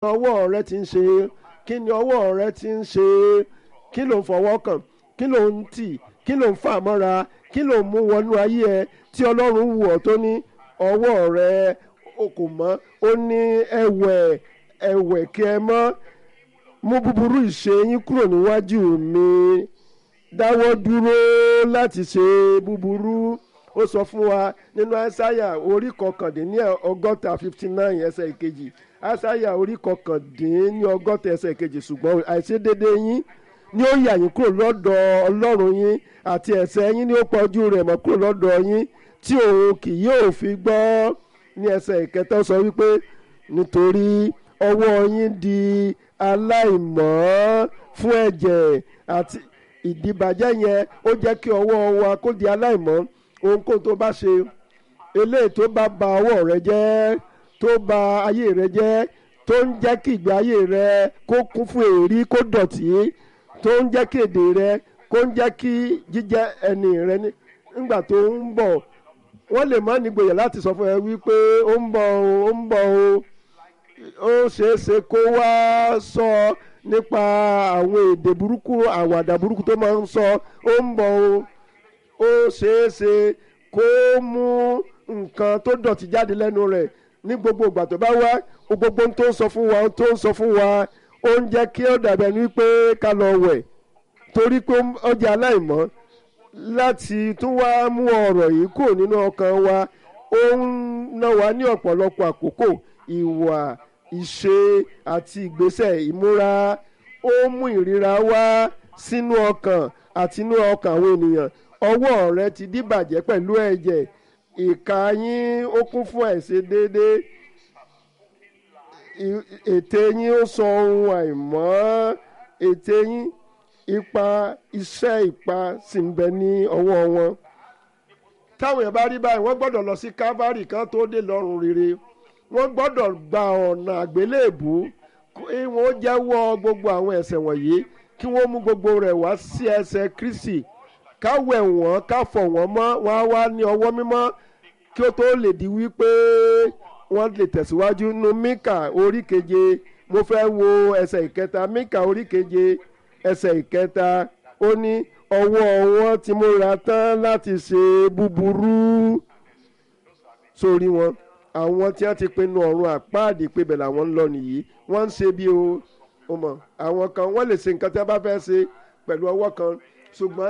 ọwọ́ rẹ ti ń ṣe kí ni ọwọ́ rẹ ti ń ṣe kí ló ń fọwọ́ kàn kí ló ń tì kí ló ń fà mọ́ra kí ló ń mú wọnú ayé ẹ tí ọlọ́run wù ọ́ tó ní ọwọ́ rẹ o kò mọ́ ó ní ẹ̀wẹ̀ ẹ̀wẹ̀ kí ẹ mọ́ mú búburú ìṣe yín kúrò níwájú mi dáwọ́ dúró láti ṣe búburú ó sọ fún wa nínú àṣàyà orí kọkàndínní ọgọ́ta fifty nine ẹsẹ̀ ìkejì àṣàyà orí kọkàndínní ọgọ́ta ẹsẹ̀ ìkejì ṣùgbọ́n àìṣedéédé yín ni ó yà yín kúrò lọ́dọ̀ ọlọ́run yín àti ẹ̀ṣẹ̀ yín ni ó pọ̀jù rẹ̀ mọ́ kúrò lọ́dọ̀ yín tí òun kì yóò fi gbọ́ ní ẹsẹ̀ ìkẹta sọ wípé nítorí ọwọ́ yín di aláìmọ́ fún ẹ̀jẹ̀ àti ìdìbàjẹ́ yẹn ó jẹ́ kí ọwọ́ wa kó di aláìmọ́ ohunkóhun tó bá ṣe eléyìí tó bá ba ọwọ́ rẹ jẹ́ tó ba ayé rẹ jẹ́ tó ń jẹ́ kí ìgbé ayé rẹ kó kún fún èrí kó dọ̀tí tó ń jẹ́ kí èdè rẹ kó ń jẹ́ kí jíjẹ́ ẹni rẹ nígbà tó ń bọ̀ wọ́n lè má nígboyà láti sọ fún ẹ wípé ó ń bọ̀ o ó ń bọ̀ o ó ṣeé ṣe kó wá sọ nípa àwọn èdè burúkú àwàdà burúkú tó máa ń sọ ó ń bọ̀ o ó ṣeé ṣe kó mú nǹkan tó dọ̀tí jáde lẹ́nu rẹ̀ ní gbogbo ìgbà tó bá wá gbogbo ohun tó ń sọ fún wa ohun tó ń sọ fún wa ó ń jẹ́ kí ó dàbẹ̀ ní pé ká lọ wẹ̀ torí pé ó jẹ́ aláìmọ́ láti tún wá mú ọ̀rọ̀ yìí kúrò nínú ọkàn wa ó ń ná wa ní ọ̀pọ̀lọpọ̀ àkókò ìwà ìṣe àti ìgbésẹ̀ ìmúra ó mú ìríra wá sínú ọkàn àti inú ọkàn àwọn ènìyàn ọwọ́ rẹ ti díbàjẹ́ pẹ̀lú ẹ̀jẹ̀ ìka yín ó kún fún àìṣedéédé ètè yín ó sọ ohun àìmọ́ ètè yín ipa iṣẹ́ ipa sì ń bẹ ní ọwọ́ wọn táwọn èèyàn bá rí báyìí wọ́n gbọ́dọ̀ lọ sí calvary kan tó dé lọ́rùn rere wọ́n gbọ́dọ̀ gba ọ̀nà àgbélébù kí wọ́n jẹ́wọ́ gbogbo àwọn ẹ̀ṣẹ̀ wọ̀nyí kí wọ́n mú gbogbo rẹ̀ wá sí ẹsẹ̀ kristi ká wẹ̀ wọ́n ká fọ̀ wọ́n mọ́ wọ́n á wá ní ọwọ́ mímọ́ kí ó tó lè di wípé wọ́n lè tẹ̀síwájú nu mika orí keje mo fẹ́ wo ẹsẹ̀ ìkẹta mika orí keje ẹsẹ̀ ìkẹta ó ní ọwọ́ wọn ti múra tán láti ṣe búburú sórí wọn àwọn tí wọ́n ti pinnu ọ̀run àpáàdé pé bẹ̀ làwọn ń lọ nìyí wọ́n ń ṣe bí o ó mọ̀ àwọn kan wọ́n lè ṣe nǹkan tí wọ́n bá fẹ́ ṣe pẹ̀lú ọwọ́ kan ṣùgbọ́n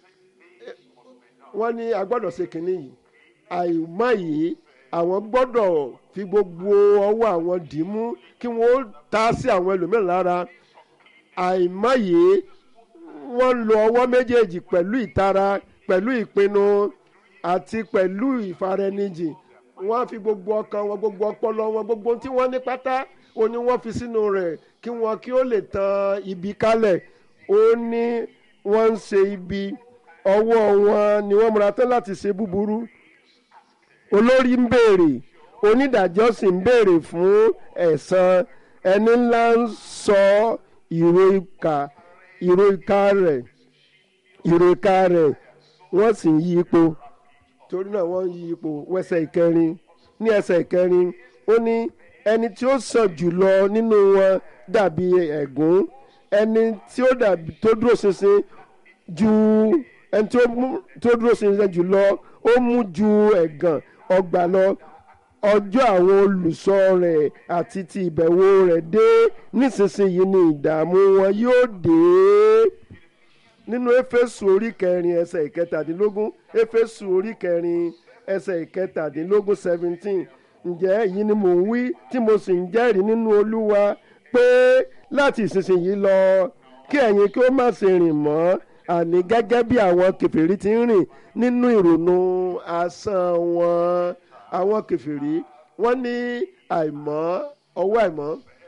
wọ́n ní a gbọ́dọ̀ ṣe kínní yìí àìmọ́ yìí àwọn gbọ́dọ̀ fi gbogbo ọwọ́ àwọn dì í mú kí wọ́n ta sí àwọn ẹlòmíràn lára àìmọ́ yìí wọ́n lo ọwọ́ méjèèjì pẹ̀lú ìtara pẹ̀lú ìpinnu àti pẹ̀lú ìfaraẹnijì wọ́n fi gbogbo ọkàn wọn gbogbo ọpọlọ wọn gbogbo tí wọ́n ní pátá ó ní wọ́n fi sínú rẹ̀ kí wọ́n kí ó lè tan ibi kálẹ̀ ó ní wọ́n ń ṣe ibi ọwọ́ wọn ni wọ́n múra tán láti ṣe búburú olórí ń béèrè onídàájọ́ sì ń béèrè fún ẹ̀san ẹni ńlá ń sọ ìró ìka ìró ìka rẹ̀ ìró ìka rẹ̀ wọ́n sì ń yí ipò torí náà wọ́n ń yí ipò wẹ́sẹ̀ ìkẹrin ní ẹsẹ̀ ìkẹrin ó ní ẹni tí ó sàn jùlọ nínú wọn dàbí ẹ̀gún ẹni tí ó dàbí tó dúró ṣinṣin ju ẹni tí ó dúró ṣinṣin jùlọ ó mú ju ẹ̀gàn ọgbà lọ ọjọ́ àwọn olùsọ rẹ̀ àti ti ìbẹ̀wò rẹ̀ dé nísinsìnyí ni ìdààmú wọn yóò dé nínú éfésù orí kẹrin ẹsẹ̀ ìkẹtàdínlógún éfésù orí kẹrin ẹsẹ̀ ìkẹtàdínlógún seventeen ǹjẹ́ èyí ni mò ń wí tí mo sì ń jẹ́rìí nínú olúwa pé láti ìsinsìnyí lọ kí ẹ̀yin kí ó má ṣe rìn mọ́ àní gẹ́gẹ́ bí àwọn kèfèrí ti ń rìn nínú ìrònú asán wọn àwọn kèfèrí wọ́n ní àìmọ́ ọwọ́ àìmọ́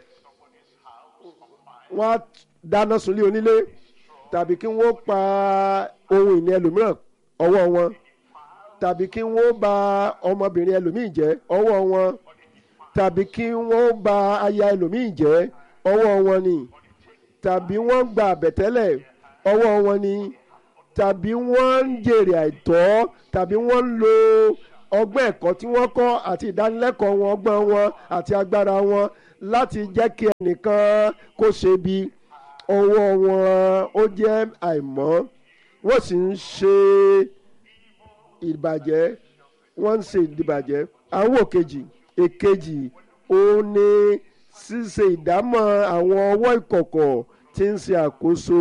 wọ́n á dáná sunlé onílé tàbí kí wọ́n pa ohun ìní ẹlòmíràn ọwọ́ wọn tàbí kí wọ́n bà ọmọbìnrin ẹlòmíì jẹ́ ọwọ́ wọn tàbí kí wọ́n bà aya ẹlòmíì jẹ́ ọwọ́ wọn ni tàbí wọ́n gba àbẹ̀tẹ́lẹ̀ ọwọ́ wọn ni tàbí wọ́n ń jèrè àìtọ́ tàbí wọ́n ń lo ọgbọ́n ẹ̀kọ́ tí wọ́n kọ́ àti ìdánilẹ́kọ̀ọ́ wọn ọgbọ́n wọn àti agbára wọn láti jẹ́ kí ẹnìkan kó ṣe bí ọwọ́ wọn ó jẹ́ àìmọ́ wọ́n sì ń ṣe ìbàjẹ́ wọ́n ń ṣe ìdìbàjẹ́ àwọn òkejì èkejì òun ni ṣíṣe ìdámọ̀ àwọn ọwọ́ ìkọ̀kọ̀ tí ń ṣe àkóso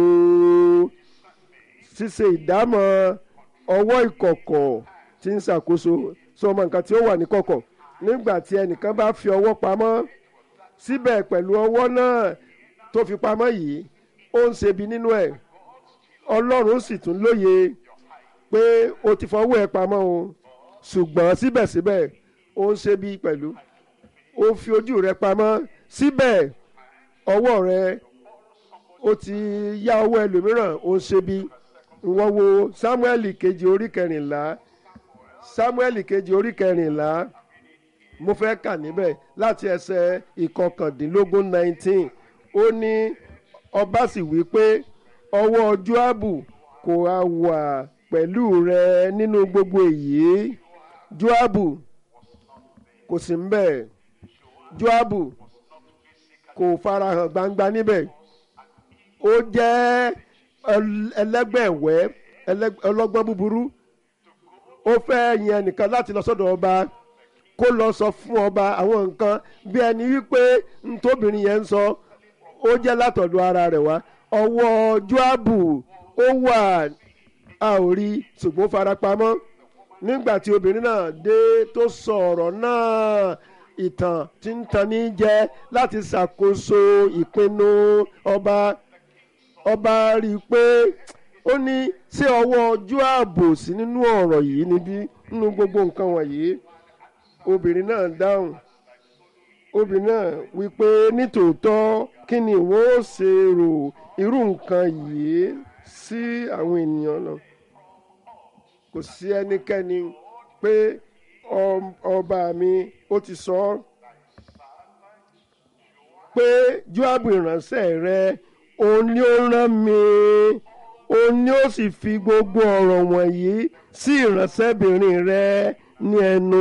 ṣíṣe ìdámọ̀ ọwọ́ ìkọ̀kọ̀ tí ń ṣàkóso sọ ọmọ nǹkan tí ó wà ní kọ̀kọ̀ nígbà tí ẹnìkan bá fi ọwọ́ pamọ́ síbẹ̀ pẹ̀lú ọwọ́ náà tó fi pamọ́ yìí ó ń ṣebi nínú ẹ̀ ọlọ́run sì tún lóye pé o ti fọwọ́ ẹ pamọ́ o ṣùgbọ́n síbẹ̀síbẹ̀ ó ń ṣebi pẹ̀lú ó fi ojú rẹ pamọ́ síbẹ̀ ọwọ́ rẹ ó ti yá ọwọ́ ẹlòmíràn ó ń ṣebi ìwọ wo Sámúẹ́lì kejì orí kẹrìnlá Sámúẹ́lì kejì orí kẹrìnlá mo fẹ́ kà níbẹ̀ láti ẹsẹ̀ ìkọkàndínlógún nineteen ó ní ọba sì wí pé ọwọ́ Jóábù kò á wà pẹ̀lú rẹ nínú gbogbo èyí Jóábù kò sí ń bẹ̀ Jóábù kò farahàn gbangba níbẹ̀ ó jẹ́ ẹlẹ́gbẹ̀wẹ́ ọlọ́gbọ́n búburú ó fẹ́ yan ẹnìkan láti lọ sọ́dọ̀ ọba kó lọ sọ fún ọba àwọn nǹkan bí ẹni wípé ntóbìnrin yẹn ń sọ ó jẹ́ látọ̀dọ̀ ara rẹ̀ wá ọwọ́ Jóábù ó wà a ò rí ṣùgbọ́n farapamọ́ nígbà tí obìnrin náà dé tó sọ ọ̀rọ̀ náà ìtàn tí ń tan ní jẹ láti ṣàkóso ìpinnu ọba ọba rí i pé ó ní ṣé ọwọ́ Jóábù sí nínú ọ̀rọ̀ yìí níbí nínú gbogbo nǹkan wọ̀nyí obìnrin náà dáhùn obìnrin náà wí pé nítòótọ́ kí ni ìwọ ó ṣe rò irú nǹkan yìí sí àwọn ènìyàn náà kò sí ẹnikẹ́ni pé ọba mi ó ti sọ ọ́ pé Jóábù ìránṣẹ́ rẹ òun ni ó rán mi òun ni ó sì fi gbogbo ọ̀rọ̀ wọ̀nyí sí ìránṣẹ́bìnrin rẹ ní ẹnu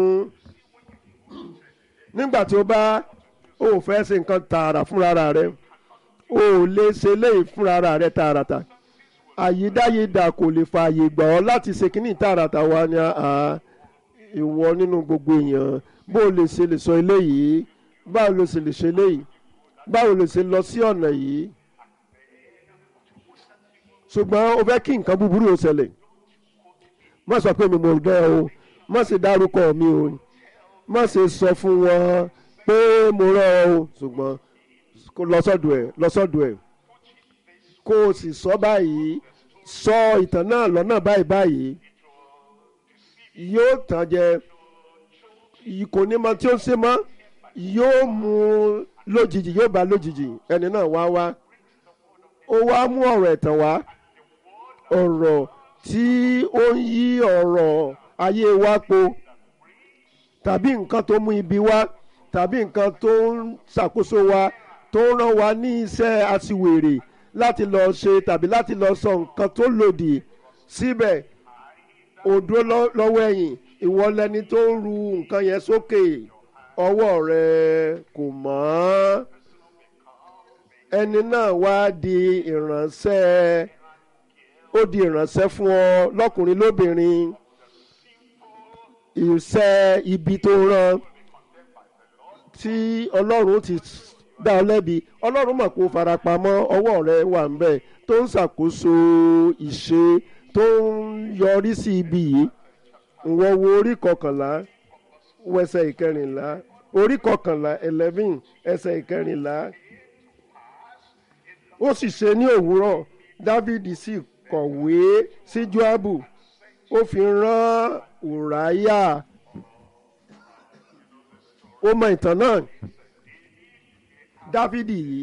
nígbà tí ó bá ò fẹ́ ṣe nǹkan tààrà fúnra rẹ o ò lè ṣe léyìí fúnra rẹ tààràtà àyídáyidà kò lè fààyè gbà ọ́ láti ṣe kínní tààràtà wa ni ìwọ nínú gbogbo èèyàn bó o lè ṣe lè sọ eléyìí báwo ló ṣe lè ṣe eléyìí báwo ló ṣe lọ sí ọ̀nà yìí ṣùgbọ́n o fẹ́ kí nǹkan búburú ó ṣẹlẹ̀ má sọ pé mi mo dẹ́ o má ṣe dárúkọ mi o má ṣe sọ fún wọn pé mo rán ọ o ṣùgbọ́n kó lọ sọ́dọ̀ ẹ̀ lọ sọ́dọ̀ ẹ̀ kó o sì sọ báyìí sọ ìtàn náà lọ́nà báyìí báyìí yóò tàn jẹ kò ní mọ tí ó ṣe mọ́ yóò mú lójijì yóò bá lójijì ẹni náà wá wá ó wá mú ọ̀rọ̀ ẹ̀tàn wá ọ̀rọ̀ tí ó ń yí ọ̀rọ̀ ayé wa po tàbí nǹkan tó mú ibi wá tàbí nǹkan tó ń ṣàkóso wa tó ń rán wa ní iṣẹ́ aṣiwèrè láti lọ ṣe tàbí láti lọ sọ nǹkan tó lòdì síbẹ̀ òdó lọ́wọ́ ẹ̀yìn ìwọ lẹni tó ń ru nǹkan yẹn sókè ọwọ́ rẹ kò mọ́ ẹni náà wá di ìránṣẹ́ ó di ìránṣẹ́ fún ọ lọ́kùnrin lóbìnrin iṣẹ́ ibi tó rán tí ọlọ́run ti dá ọ lẹ́bi ọlọ́run mọ̀ kó farapamọ́ ọwọ́ rẹ wà ń bẹ̀ tó ń ṣàkóso ìṣe tó ń yọrí sí ibi yìí ìwọ wo orí kọkànlá wẹsẹ̀ ìkẹrìnlá orí kọkànlá eleven ẹsẹ̀ ìkẹrìnlá ó sì ṣe ní òwúrọ̀ dávidi sì kọ̀wé sí joabu ó fi rán ùráyà ó mọ ìtàn náà dávidi yìí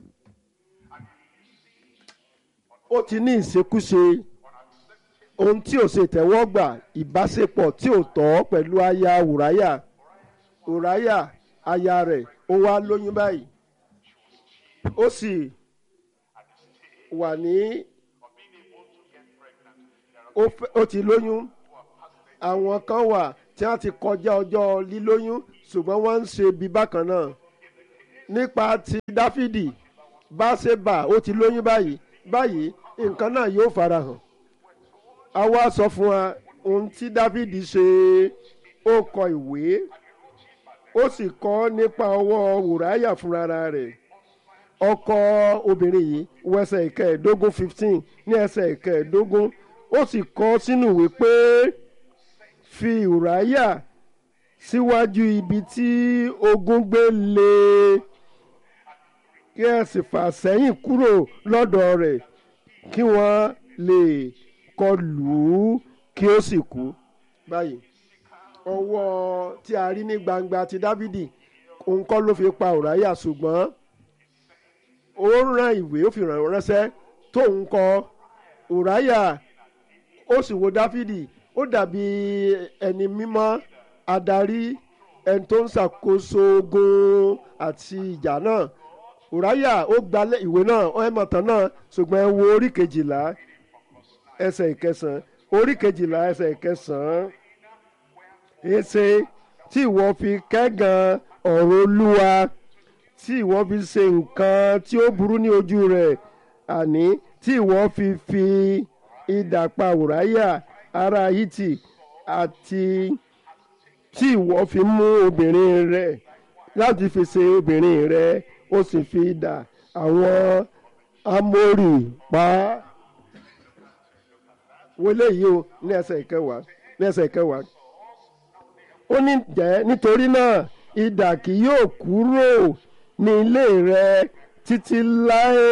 ó ti ní ìṣekúṣe ohun tí ò ṣe tẹ́wọ́gbà ìbáṣepọ̀ tí ò tọ́ pẹ̀lú aya ùráyà ùráyà aya rẹ̀ ó wá lóyún báyìí ó sì wà ní ó ti lóyún àwọn kan wà tí wọ́n ti kọjá ọjọ́ lílóyún ṣùgbọ́n wọ́n ń ṣe bí bákan náà nípa ti dáfídì báṣẹ́bà ó ti lóyún báyìí báyìí nǹkan náà yóò farahàn a wá sọ fún wa ohun tí dáfídì ṣe ó kọ ìwé ó sì kọ nípa ọwọ́ wùráyà fúnra rẹ̀ ọkọ obìnrin yìí wọ ẹsẹ̀ ìkẹẹ̀ẹ́dógún fifteen ní ẹsẹ̀ ìkẹẹ̀ẹ́dógún ó sì kọ sínú ìwé pé fi wùráyà síwájú ibi tí ogun gbé lé kí ẹ sì fà sẹ́yìn kúrò lọ́dọ̀ rẹ̀ kí wọ́n lè kọlù ú kí ó sì kú báyìí ọwọ́ tí a rí ní gbangba ti dávidi òun kọ́ ló fi pa òráyà ṣùgbọ́n ó rán ìwé ó fi ràn ránṣẹ́ tóun kọ òráyà ó sì wo dáfídì ó dàbí ẹni mímọ́ adarí ẹni tó ń ṣàkóso ogun àti ìjà náà òráyà ó gba ìwé náà ó ẹ̀ mọ̀tàn náà ṣùgbọ́n ẹ wo orí kejìlá ẹsẹ̀ ìkẹsàn-án orí kejìlá ẹsẹ̀ ìkẹsàn-án èsè tí ìwọ fi kẹ́gàn ọ̀rọ̀ olúwa tí ìwọ fi ṣe nǹkan tí ó burú ní ojú rẹ̀ àní tí ìwọ fi fi idà pa Ùráyà ará Hítì àti tí ìwọ fi mú obìnrin rẹ̀ láti fi ṣe obìnrin rẹ̀ ó sì fi idà àwọn Ámórì pa á wọlé yìí o ní ẹsẹ̀ ìkẹwàá ní ẹsẹ̀ ìkẹwàá ó ní jẹ́ nítorí náà idà kì yóò kúrò ní ilé rẹ títí láé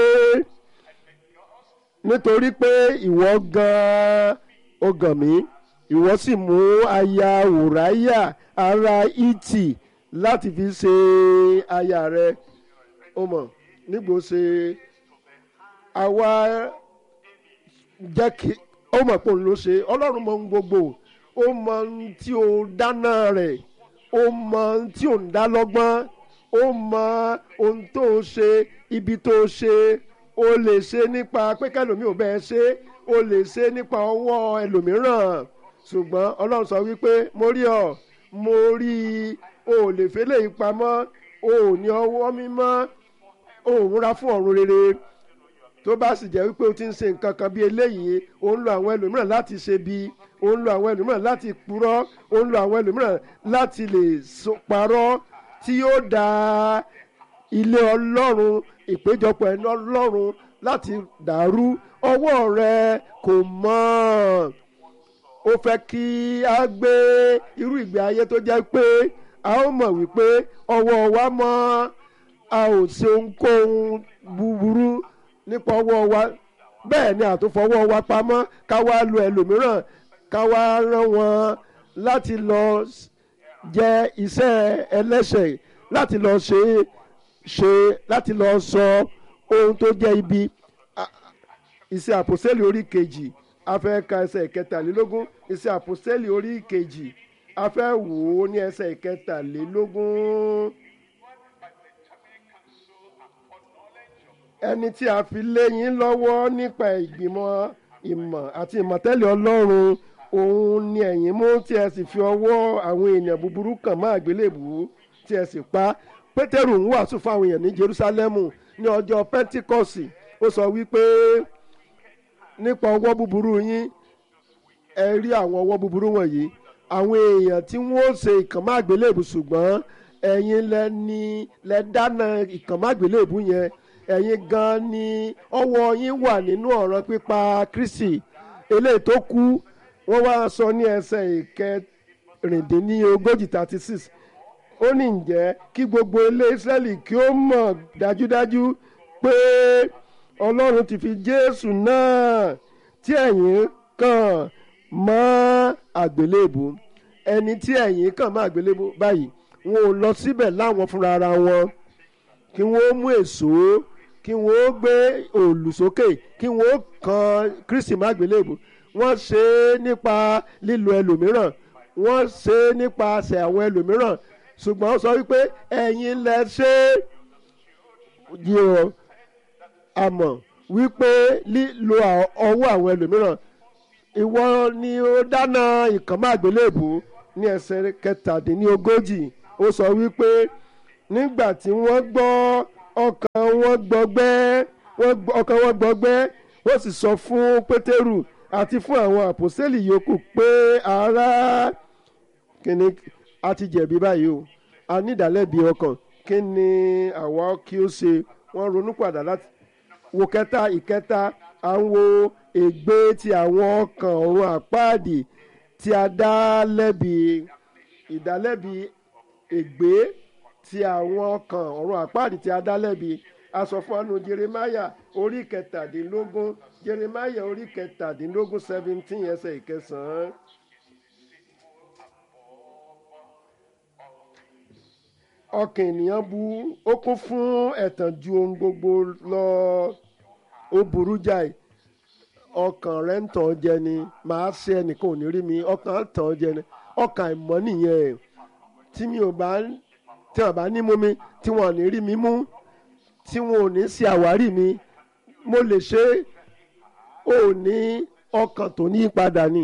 nítorí pé ìwọ gan-an ó gàn mí ìwọ sì mú aya wùráyà ará ìtì láti fi ṣe aya rẹ ó mọ̀ nígbò ṣe àwa jẹ́ kí ó mọ̀ pé òun ló ṣe ọlọ́run mọ ohun gbogbo ó mọ ohun tí ó dáná rẹ̀ ó mọ ohun tí ò ń dá lọ́gbọ́n ó mọ ohun tó o ṣe ibi tó o ṣe o lè ṣe nípa pé kẹlòmíì ò bẹ́ẹ̀ ṣe o lè ṣe nípa ọwọ́ ẹlòmíràn ṣùgbọ́n ọlọ́run sọ wípé mo rí ọ mo rí i o ò lè fẹ́ lè pamọ́ o ò ní ọwọ́ mímọ́ o ò múra fún ọ̀run rere tó bá sì jẹ́ wípé o ti ń ṣe nǹkan kan bí eléyìí o ń lo àwọn ẹlòmíràn láti ṣe bí o ń lo àwọn ẹlòmíràn láti purọ́ o ń lo àwọn ẹlòmíràn láti lè parọ́ tí yóò da ilé ọlọ́run ìpéjọpọ̀ ẹni ọlọ́run láti dàrú ọwọ́ rẹ kò mọ́ ó fẹ́ kí a gbé irú ìgbé ayé tó jẹ́ pé a ó mọ̀ wípé ọwọ́ wa mọ́ a ò ṣe ohunkóhun búburú nípa ọwọ́ wa bẹ́ẹ̀ ni àtúnfọwọ́ wa pamọ́ ká wá lu ẹlòmíràn ká wá rán wọn láti lọ jẹ iṣẹ́ ẹlẹ́ṣẹ̀ láti lọ ṣe ṣe láti lọ sọ ohun tó jẹ́ ibi iṣẹ́ àpòsẹ́lì orí kejì a fẹ́ ka ẹsẹ̀ ìkẹtàlélógún iṣẹ́ àpòsẹ́lì orí kejì a fẹ́ wò ó ní ẹsẹ̀ ìkẹtàlélógún. ẹni tí a fi lé yín lọ́wọ́ nípa ìgbìmọ̀ ìmọ̀ àti ìmọ̀tẹ́lẹ̀ ọlọ́run òun ni ẹ̀yin mú tí ẹ sì fi ọwọ́ àwọn èèyàn búburú kàn má àgbélébùú tí ẹ sì pa pétérù ń wàásù fún àwọn èèyàn ní jerúsálẹ́mù ní ọjọ́ pẹ́ńtíkọ́sì ó sọ wípé nípa ọwọ́ búburú yín ẹ rí àwọn ọwọ́ búburú wọ̀nyí àwọn èèyàn tí wọ́n ṣe ìkànmá àgbélébùú ṣùgbọ́n ẹ̀yin lẹ ní lẹ dáná ìkànmá àgbélébùú yẹn ẹ̀yin gan ni ọwọ́ yín wà nínú ọ̀ràn pípa Kristi eléyìí tó kú wọ́n wá sọ ní ẹsẹ̀ ìkẹrìndínlógójì thirty six ó ní ǹjẹ́ kí gbogbo ilé Ísírẹ́lì kí ó mọ̀ dájúdájú pé Ọlọ́run ti fi Jésù náà tí ẹ̀yin kàn mọ́ àgbélébù ẹni tí ẹ̀yin kàn mọ́ àgbélébù báyìí wọn ò lọ síbẹ̀ láwọn fúnra ara wọn kí wọ́n mú èso kí wọ́n gbé òòlù sókè kí wọ́n kan Kristi má àgbélébù wọ́n ṣe é nípa lílo ẹlòmíràn wọ́n ṣe é nípasẹ̀ àwọn ẹlòmíràn ṣùgbọ́n ó sọ wípé ẹ̀yin lẹ ṣe é yìí o àmọ́ wípé lílo ọwọ́ àwọn ẹlòmíràn ìwọ ni ó dáná ìkànnì àgbélébù ní ẹsẹ̀ kẹtàdínlógójì ó sọ wípé nígbà tí wọ́n gbọ́ ọkàn wọn gbọgbẹ́ wọ́n gbọ́- ọkàn wọn gbọgbẹ́ wọ́n sì sọ fún pétérù àti fún àwọn àpòsílẹ̀ yòókù pé ará kíni a ti jẹ̀bi báyìí o a ní ìdálẹ́bi ọkàn kí ni àwa kí ó ṣe wọ́n ronú padà láti wo kẹta ìkẹta à ń wo ègbé ti àwọn ọkàn ọ̀run àpáàdì tí a dá lẹ́bi ìdálẹ́bi ègbé ti àwọn ọkàn ọ̀run àpáàdì tí a dá lẹ́bi a sọ fún anu jeremaya orí kẹtàdínlógún jeremaya orí kẹtàdínlógún seventeen ẹsẹ̀ ìkẹsàn-án. ọkàn ènìyàn bu ó kún fún ẹ̀tàn ju ohun gbogbo lọ ó burú jáì ọkàn rẹ ń tàn ọ́ jẹ ni màá ṣe ẹnìkan ò ní rí mi ọkàn ń tàn ọ́ jẹ ni ọkàn àìmọ́ nìyẹn tí mi ò bá tí wọn bá ní mú mi tí wọn ò ní rí mi mú tí wọn ò ní ṣe àwárí mi mo lè ṣe é. ó ní ọkàn tó ní ìpadà ni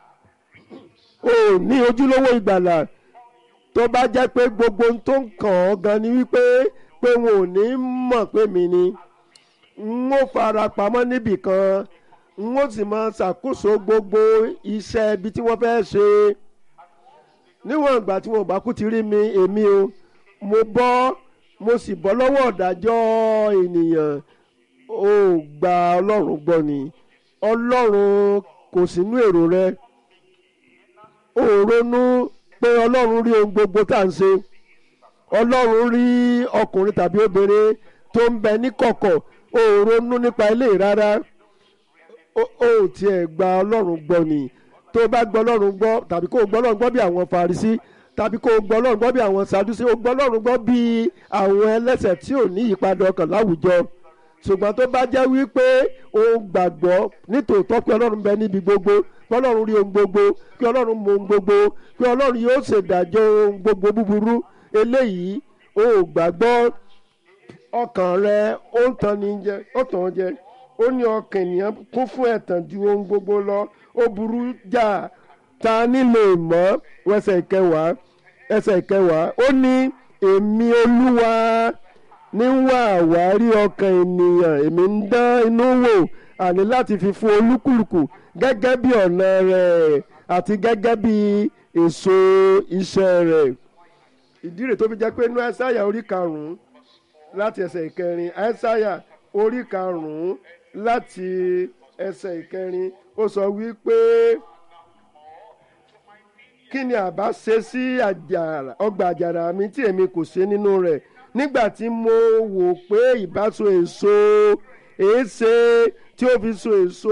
ó ní ojúlówó ìgbàlà tó bá jẹ́ pé gbogbo ohun tó ń kàn ọ́ gan ni wípé pé wọn ò ní mọ̀ pé mi ni n ó fara pamọ́ níbì kan n ó sì máa ṣàkóso gbogbo iṣẹ́ ibi tí wọ́n fẹ́ ṣe níwọ̀n ìgbà tí wọn ò bá kú ti rí mi èmi o mo bọ́ mo sì bọ́ lọ́wọ́ ọ̀dájọ́ ènìyàn ó gba ọlọ́run gbọ́ ni ọlọ́run kò sínú èrò rẹ ó ronú pé ọlọ́run rí ohun gbogbo tá à ń ṣe ọlọ́run rí ọkùnrin tàbí obìnrin tó ń bẹ ní kọ̀kọ̀ ó ronú nípa ilé rárá ó ó tiẹ̀ gba ọlọ́run gbọ́ ni tó bá gbọ́ ọlọ́run gbọ́ tàbí kó o gbọ́ ọlọ́run gbọ́ bí àwọn Farisí tàbí kó o gbọ́ ọlọ́run gbọ́ bí àwọn Sadusí o gbọ́ ọlọ́run gbọ́ bí àwọn ẹlẹ́sẹ̀ tí ò ní ìyípadà ọkàn láwùjọ ṣùgbọ́n tó bá jẹ́ wípé o gbàgbọ́ nítòótọ́ pé ọlọ́run bẹ níbi gbogbo pé ọlọ́run rí ohun gbogbo pé ọlọ́run mọ ohun gbogbo pé ọlọ́run yóò ṣèdájọ́ ohun gbogbo búburú eléyìí o gbàgbọ́ ọkàn rẹ ó ń tan ní jẹ ó tàn án jẹ ó ní ọkàn ènìyàn kún fún ẹ̀tàn ju ohun gbogbo lọ ó burú jà ta nílò ìmọ̀ ẹsẹ̀ ìkẹwàá ẹsẹ̀ ìkẹwàá ó ní èmi olúwa ní wá àwárí ọkàn ènìyàn èmi ń dán inú wò àní láti fi fún olúkúlùkù gẹ́gẹ́ bí ọ̀nà rẹ̀ àti gẹ́gẹ́ bí èso iṣẹ́ rẹ̀ ìdí rẹ̀ tó fi jẹ́ pé inú ẹ̀sáyà orí karùn-ún láti ẹsẹ̀ ìkẹrin ẹ̀sáyà orí karùn-ún láti ẹsẹ̀ ìkẹrin ó sọ wípé kí ni àbá ṣe sí àjàrà ọgbà àjàrà mi tí èmi kò ṣe nínú rẹ̀ nígbà tí mo wò pé ìbáso èso èéṣe tí ó fi so èso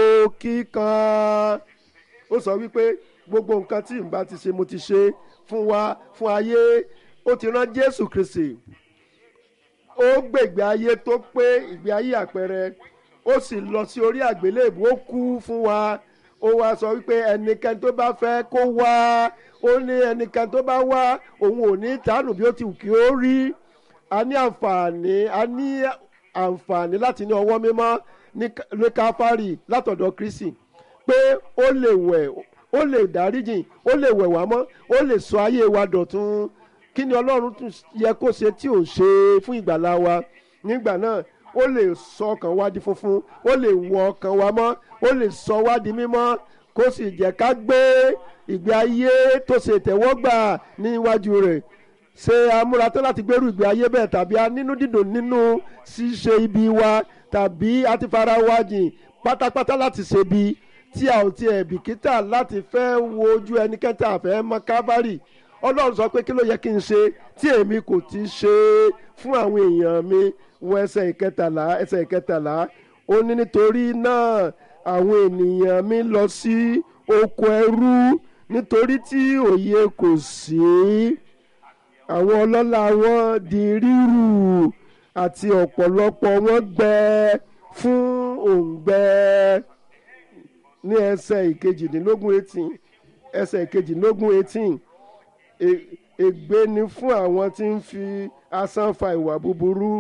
kíkan ó sọ wípé gbogbo nǹkan tí n bá ti ṣe mo ti ṣe fún wa fún ayé ó ti rán Jésù Kristi ó gbègbè ayé tó pé ìgbé ayé àpẹẹrẹ ó sì lọ sí orí àgbélébù ó kú fún wa ó wá sọ wípé ẹnikẹ́ni tó bá fẹ́ kó wá ó ní ẹnikẹ́ni tó bá wá òun ò ní tánù bí ó ti wù kí ó rí a ní àǹfààní a ní àǹfààní láti ní ọwọ́ mímọ́ ní káfárì látọ̀dọ̀ Kristi pé ó lè wẹ̀ ó lè dáríjìn ó lè wẹ̀ wá mọ́ ó lè sọ ayé wa dọ̀tun kí ni Ọlọ́run tún yẹ kó ṣe tí ò ṣe fún ìgbàlá wa nígbà náà ó lè sọ ọkàn wa di funfun ó lè wọ ọkàn wa mọ́ ó lè sọ wá di mímọ́ kó sì jẹ́ ká gbé ìgbé ayé tó ṣe tẹ̀wọ́gbà níwájú rẹ̀ ṣe amúratán láti gbèrú ìgbé ayé bẹ́ẹ̀ tàbí a nínú dídùn nínú ṣíṣe ibi wa tàbí a ti fara wa jìn pátápátá láti ṣe bí tí a ò tiẹ̀ bìkítà láti fẹ́ wo ojú ẹnikẹ́ni tá a fẹ́ mọ kábàárì ọlọ́run sọ pé kí ló yẹ kí n ṣe tí èmi kò ti ṣe fún àwọn èèyàn mi wọ ẹsẹ̀ ìkẹtàlá ẹsẹ̀ ìkẹtàlá ó ní nítorí náà àwọn ènìyàn mi lọ sí oko ẹrú nítorí tí òye kò sí àwọn ọlọ́lá wọn di rírù àti ọ̀pọ̀lọpọ̀ wọn gbẹ fún òǹgbẹ ní ẹsẹ̀ ìkejìdínlógún eighteen ẹsẹ̀ ìkejìdínlógún eighteen ègbé ni fún àwọn tí ń fi asán fa ìwà búburú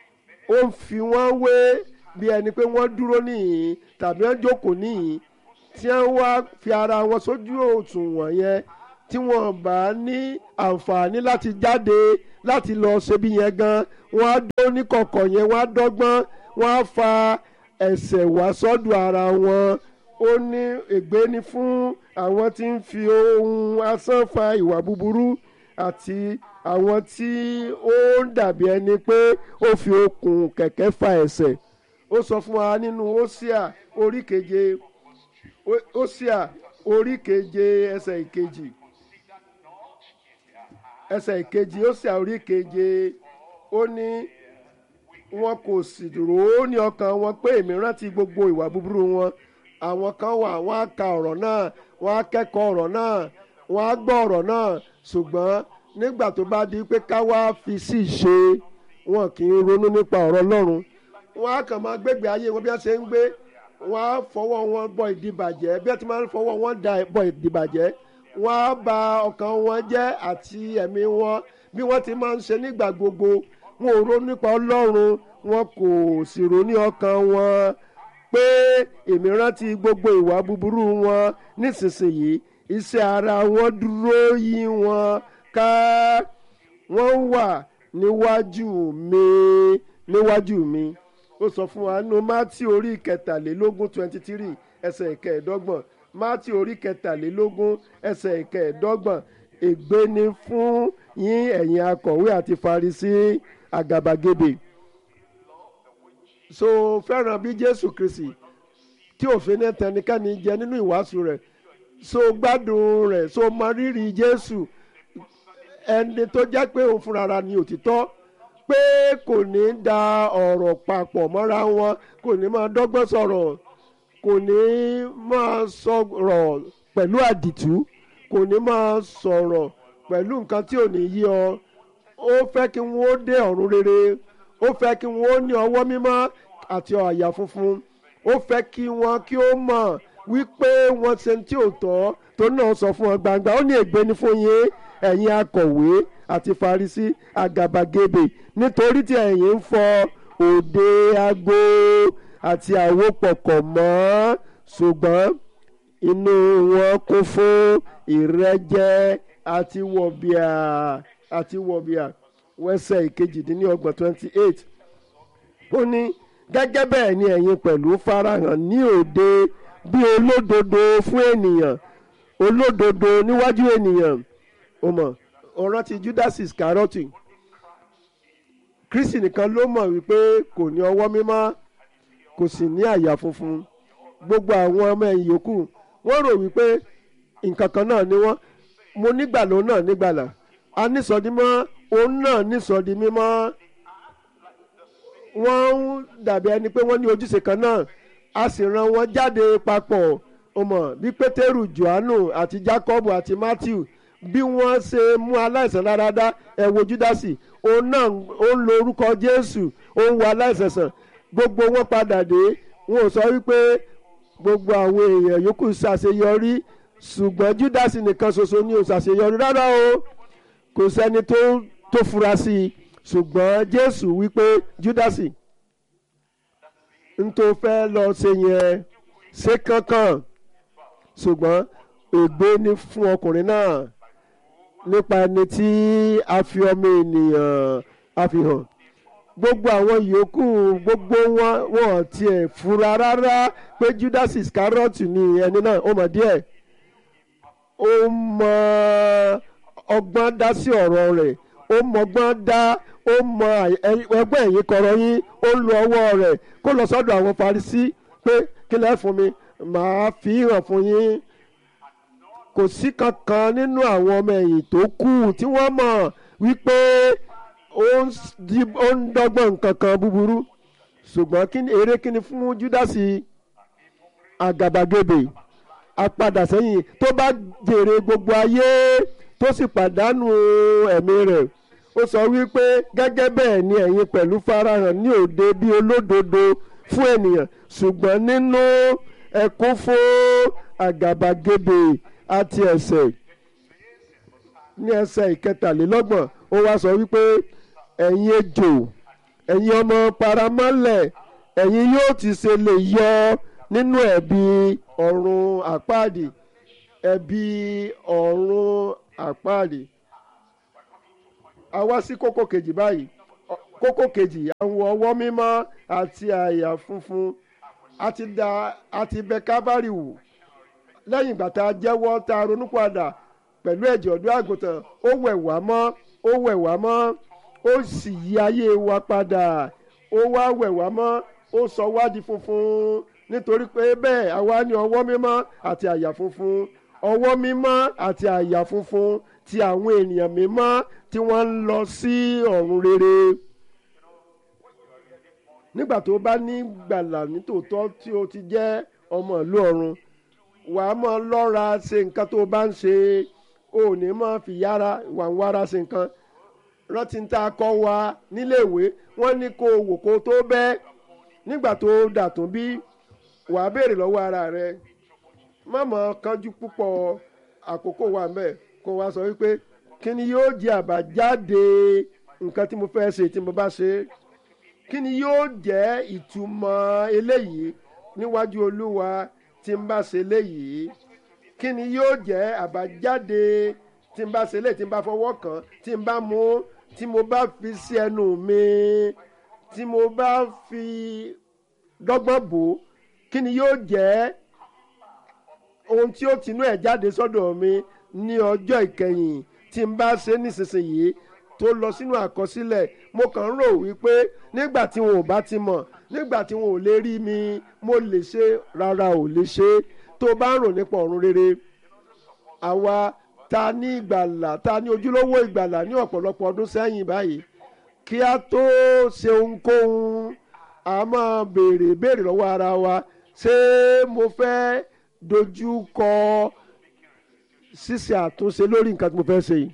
ó ń fi wọ́n wé bí ẹni pé wọ́n dúró níhìn tàbí wọ́n jókòó níhìn tí wọ́n wá fi ara wọn sójú òṣùwọ̀n yẹn tí wọ́n bá ní àǹfààní láti jáde láti lọ ṣebí yẹn gan wọ́n á dó ní kọ̀kọ̀ yẹn wọ́n á dọ́gbọ́n wọ́n á fa ẹ̀ṣẹ̀ wá sọ́dọ̀ ara wọn ó ní ègbé ni fún àwọn tí ń fi ohun asán fa ìwà búburú àti àwọn tí ó ń dàbí ẹni pé ó fi okùn kẹ̀kẹ́ fa ẹ̀ṣẹ̀ ó sọ fún wa nínú Hósíà orí keje Hósíà orí keje ẹsẹ̀ ìkejì ẹsẹ̀ ìkejì Hósíà orí keje ó ní wọn kò sì rò ó ní ọkàn wọn pé èmi rántí gbogbo ìwà búburú wọn àwọn kan wà wọ́n á ka ọ̀rọ̀ náà wọ́n á kẹ́kọ̀ọ́ ọ̀rọ̀ náà wọ́n á gbọ́ ọ̀rọ̀ náà ṣùgbọ́n nígbà tó bá di pé ká wá fi sí ṣe wọn kì í ronú nípa ọ̀rọ̀ Ọlọ́run wọ́n á kàn máa gbégbé ayé wọn bí wọ́n ṣe ń gbé wọ́n á fọwọ́ wọn bọ ìdìbàjẹ́ bí wọ́n ti máa ń fọwọ́ wọn da bọ ìdìbàjẹ́ wọ́n á ba ọkàn wọn jẹ́ àti ẹ̀mí wọn bí wọ́n ti máa ń ṣe nígbà gbogbo wọn ò ronú nípa Ọlọ́run wọn kò sì ronú ọkàn wọn pé èmi rántí gbogbo ìwà búburú wọn nísinsìnyí iṣẹ́ ara wọn dúró yí wọn ká wọ́n wà níwájú mi níwájú mi ó sọ fún wa nínú mátí orí kẹtàlélógún twenty three ẹsẹ̀ ìkẹẹ̀ẹ́dọ́gbọ̀n mátí orí kẹtàlélógún ẹsẹ̀ ìkẹẹ̀ẹ́dọ́gbọ̀n ègbé ni fún yín ẹ̀yin akọ̀wé àti farisí àgàbàgebè so fẹ́ràn bí Jésù Kristi tí òfin náà tẹnikẹ́ni jẹ nínú ìwàásù rẹ̀ so gbádùn rẹ̀ so mọ rírì Jésù ẹni tó jẹ́ pé òun fúnra ni òtítọ́ pé kò ní da ọ̀rọ̀ papọ̀ mọ́ra wọn kò ní máa dọ́gbọ́n sọ̀rọ̀ kò ní máa sọ̀rọ̀ pẹ̀lú àdìtú kò ní máa sọ̀rọ̀ pẹ̀lú nǹkan tí ò ní yí ọ ó fẹ́ kí wọ́n dé ọ̀run rere ó fẹ́ kí wọ́n ní ọwọ́ mímọ́ àti àyà funfun ó fẹ́ kí wọ́n kí ó mọ̀ wípé wọ́n ṣe tí ò tọ́ tó náà sọ fún ọ gbangba ó ní ègbé ni fún yín ẹ̀yin akọ̀wé àti farisí àgàbàgebè nítorí tí ẹ̀yin ń fọ òde ago àti àwo pọ̀kọ̀ mọ́ ṣùgbọ́n inú wọn kún fún ìrẹ́jẹ àti wọ̀bìà àti wọ̀bìà wẹ́sẹ̀ ìkejìdínlọ́gbọ̀n twenty eight ó ní gẹ́gẹ́ bẹ́ẹ̀ ni ẹ̀yin pẹ̀lú farahàn ní òde bí olódodo fún ènìyàn olódodo níwájú ènìyàn ó mọ̀ ọ̀ràn ti Judas Iscariot Kristi nìkan ló mọ̀ wípé kò ní ọwọ́ mímọ́ kò sì ní àyà funfun gbogbo àwọn ọmọ ẹ̀yìn yòókù wọ́n rò wípé nǹkan kan náà ni wọ́n mo nígbàló náà nígbàlà a nísọdímọ́ òun náà nísọdí mímọ́ wọ́n ń dàbí ẹni pé wọ́n ní ojúṣe kan náà a sì rán wọn jáde papọ̀ ọmọ bí pétérù johannu àti jacob àti matthew bí wọ́n ṣe mú aláìsàn dáradára ẹ wo júdásì òun náà ó ń lo orúkọ jésù ó ń wo aláìsàn sàn gbogbo wọn padà dé wọn ò sọ wípé gbogbo àwọn èèyàn yòókù ṣàṣeyọrí ṣùgbọ́n júdásì nìkan ṣoṣo ni ò ṣàṣeyọrí rárá o kò sẹ́ni tó tó fura sí i ṣùgbọ́n jésù wípé júdásì n tó fẹ́ lọ ṣe yẹn ṣe kankan ṣùgbọ́n ègbé ni fún ọkùnrin náà nípa ẹni tí a fi ọmọ ènìyàn àfihàn gbogbo àwọn yòókù gbogbo wọn wọn tiẹ̀ fura rárá pé judas iscariot ni ẹni náà ó mọ̀ díẹ̀ ó mọ ọgbọ́n dá sí ọ̀rọ̀ rẹ̀ ó mọgbọ́n dá ó mọ ẹgbẹ́ ẹ̀yìn kọ̀rọ̀ yín ó ń lo ọwọ́ rẹ̀ kó lọ sọ́dọ̀ àwọn farisí pé kí lẹ́ fún mi màá fi hàn fún yín kò sí kankan nínú àwọn ọmọ ẹ̀yìn tó kù tí wọ́n mọ̀ wípé ó ń dọ́gbọ́n nǹkan kan búburú ṣùgbọ́n kí ni eré kí ni fún júdásì àgàbàgebè apadà sẹ́yìn tó bá jèrè gbogbo ayé tó sì pàdánù ẹ̀mí rẹ̀ ó sọ wípé gẹ́gẹ́ bẹ́ẹ̀ ni ẹ̀yin pẹ̀lú farahàn ní òde bí olódodo fún ènìyàn ṣùgbọ́n nínú ẹkún fún àgàbàgebè àti ẹ̀ṣẹ̀ ní ẹsẹ̀ ìkẹtàlélọ́gbọ̀n ó wá sọ wípé ẹ̀yin ejò ẹ̀yin ọmọ paramọ́lẹ̀ ẹ̀yin yóò ti ṣe lè yọ nínú ẹ̀bi ọ̀run àpáàdì ẹ̀bi ọ̀run àpáàdì a wá sí kókó kejì báyìí Ọ- kókó kejì àwọn ọwọ́ mímọ́ àti àyà funfun àti da àti bẹ kábàárì wò lẹ́yìn ìgbà tá a jẹ́wọ́ tá a ronúpìwàdà pẹ̀lú ẹ̀jẹ̀ ọ̀dọ́ àgùntàn ó wẹ̀ wá mọ́ ó wẹ̀ wá mọ́ ó sì yí ayé wa padà ó wá wẹ̀ wá mọ́ ó sọ wá di funfun nítorí pé bẹ́ẹ̀ àwa ní ọwọ́ mímọ́ àti àyà funfun ọwọ́ mímọ́ àti àyà funfun ti àwọn ènìyàn mímọ́ tí wọ́n ń lọ sí ọ̀run rere nígbà tó bá ní gbàlà nítòótọ́ tí o ti jẹ́ ọmọ ìlú ọ̀run wàá mọ lọ́ra ṣe nǹkan tó bá ń ṣe o ò ní mọ fi yára wà ń wára ṣe nǹkan rántí ń tá a kọ́ wa níléèwé wọ́n ní kó o wò kó o tó bẹ́ nígbà tó o dàtún bí wàá béèrè lọ́wọ́ ara rẹ má mọ̀ kánjú púpọ̀ àkókò wa mẹ́ kó wa sọ wípé kí ni yóò jẹ́ àbájáde nǹkan tí mo fẹ́ ṣe tí mo bá ṣe é kí ni yóò jẹ́ ìtumọ̀ eléyìí níwájú olúwa tí n bá ṣe eléyìí kí ni yóò jẹ́ àbájáde tí n bá ṣe eléyìí tí n bá fọwọ́ kàn tí n bá mú tí mo bá fi sí ẹnu mi tí mo bá fi dọ́gbọ́n bò ó kí ni yóò jẹ́ ohun tí ó tinú ẹ̀ jáde sọ́dọ̀ mi ní ọjọ́ ìkẹyìn tí n bá ṣe nísinsìnyí tó lọ sínú àkọsílẹ̀ mo kàn ń rò wípé nígbà tí wọn ò bá ti mọ̀ nígbà tí wọn ò lè rí mi mo lè ṣe rárá ò lè ṣe tó bá ń rò nípa ọ̀run rere àwa ta ní ìgbàlà ta ní ojúlówó ìgbàlà ní ọ̀pọ̀lọpọ̀ ọdún sẹ́yìn báyìí kí a tó ṣe ohunkóhun a máa béèrè béèrè lọ́wọ́ ara wa ṣé mo fẹ́ dojú kọ ṣíṣe àtúnṣe lórí nǹkan tí mo fẹ́ ṣe yìí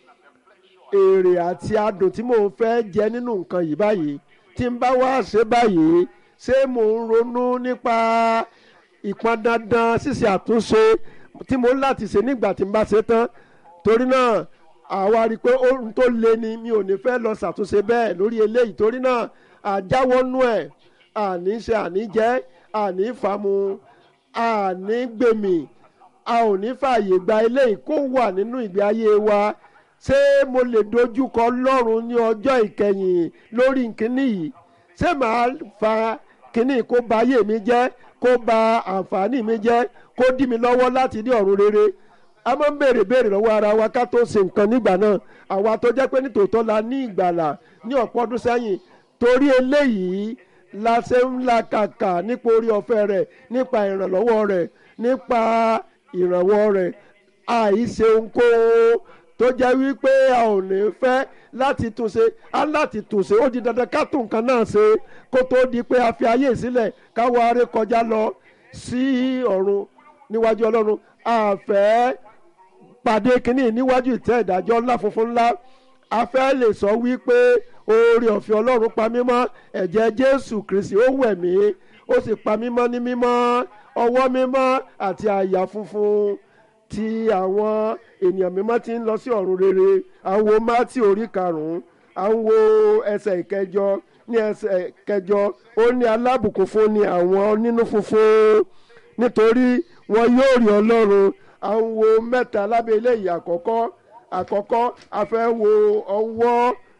èrè àti adùn tí mò ń fẹ́ jẹ nínú nǹkan yìí báyìí tí n bá wá ṣe báyìí ṣé mò ń ronú nípa ìpọn dandan ṣíṣe àtúnṣe tí mo ń láti ṣe nígbà tí n bá ṣe tán torí náà àwa rí i pé ohun tó le ni mi ò ní fẹ́ lọ ṣàtúnṣe bẹ́ẹ̀ lórí eléyìí torí náà àjáwọ́nú ẹ̀ àní ṣe àní jẹ́ àní fàmù àní gbèmí a ò ní fààyè gba eléyìí kó wà nínú ìgbé ayé wa ṣé mo lè dojúkọ lọ́rùn ní ọjọ́ ìkẹyìn lórí nkíní yìí ṣé màá fa kíní kó ba ayé mi jẹ́ kó ba àǹfààní mi jẹ́ kó dí mi lọ́wọ́ láti ní ọ̀run rere a máa ń béèrè béèrè lọ́wọ́ ara wa ká tó ṣe nǹkan nígbà náà àwa tó jẹ́ pé nítòótọ́ la ní ìgbàlà ní ọ̀pọ̀ ọdún sẹ́yìn torí eléyìí la ṣe ń la kàkà nípa orí ọ̀fẹ́ rẹ̀ nípa ìrànlọ́wọ́ rẹ̀ nípa ìrànwọ́ rẹ̀ àìṣe ohunkóhun tó jẹ́ wípé a ò ní fẹ́ láti túnṣe á láti túnṣe ó di dandan ká tún nǹkan náà ṣe kó tó di pé a fi ayé sílẹ̀ káwọ aré kọjá lọ sí ọ̀run níwájú ọlọ́run àfẹ́ pàdé kínní níwájú ìtẹ́ ìdájọ́ ńlá funfun ńlá a fẹ́ lè sọ wípé oore ọ̀fẹ́ ọlọ́run pa mí mọ́ ẹ̀jẹ̀ jésù kristi ó wẹ̀ mí ó sì pa mí mọ́ ní mímọ́ ọwọ́ mímọ́ àti àyà funfun tí àwọn ènìyàn mímọ́ ti ń lọ sí ọ̀run rere àwọn mátì orí karùn-ún àwọn ẹsẹ̀ ìkẹjọ ní ẹsẹ̀ ìkẹjọ ó ní alábùkún fún ni àwọn nínú funfun nítorí wọn yóò rí ọlọ́run àwọn mẹ́ta lábẹ́ eléyìí àkọ́kọ́ àkọ́kọ́ a fẹ́ wo ọwọ́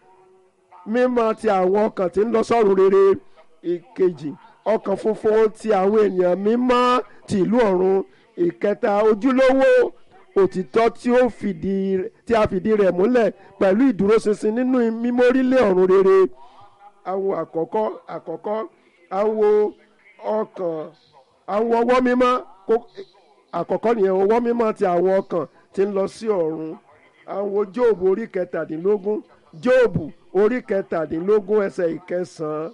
mímọ́ ti àwọn ọkàn tí ń lọ sọ́run rere ìkejì ọkàn funfun ti àwọn ènìyàn mímọ́ ti ìlú ọ̀run ìkẹta ojúlówó òtítọ́ tí ó fìdí tí a fìdí rẹ̀ múlẹ̀ pẹ̀lú ìdúróṣinṣin nínú mímórílẹ̀ ọ̀run rere àwọn àkọ́kọ́ àkọ́kọ́ àwọn ọkàn àwọn ọwọ́ mímọ́ àkọ́kọ́ nìyẹn ọwọ́ mímọ́ ti àwọn ọkàn tí ń lọ sí ọ̀run àwọn jóòbù orí kẹtàdínlógún jóòbù orí kẹtàdínlógún ẹsẹ̀ ìkẹsàn-án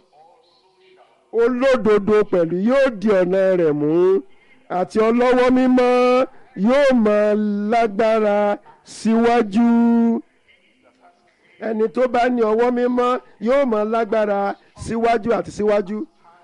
olódodo pẹ̀lú yóò di ọ̀nà rẹ̀ mú àti ọlọ́wọ́ mímọ́ yóò máa lágbára síwájú ẹni tó bá ní ọwọ́ mímọ́ yóò máa lágbára síwájú àti síwájú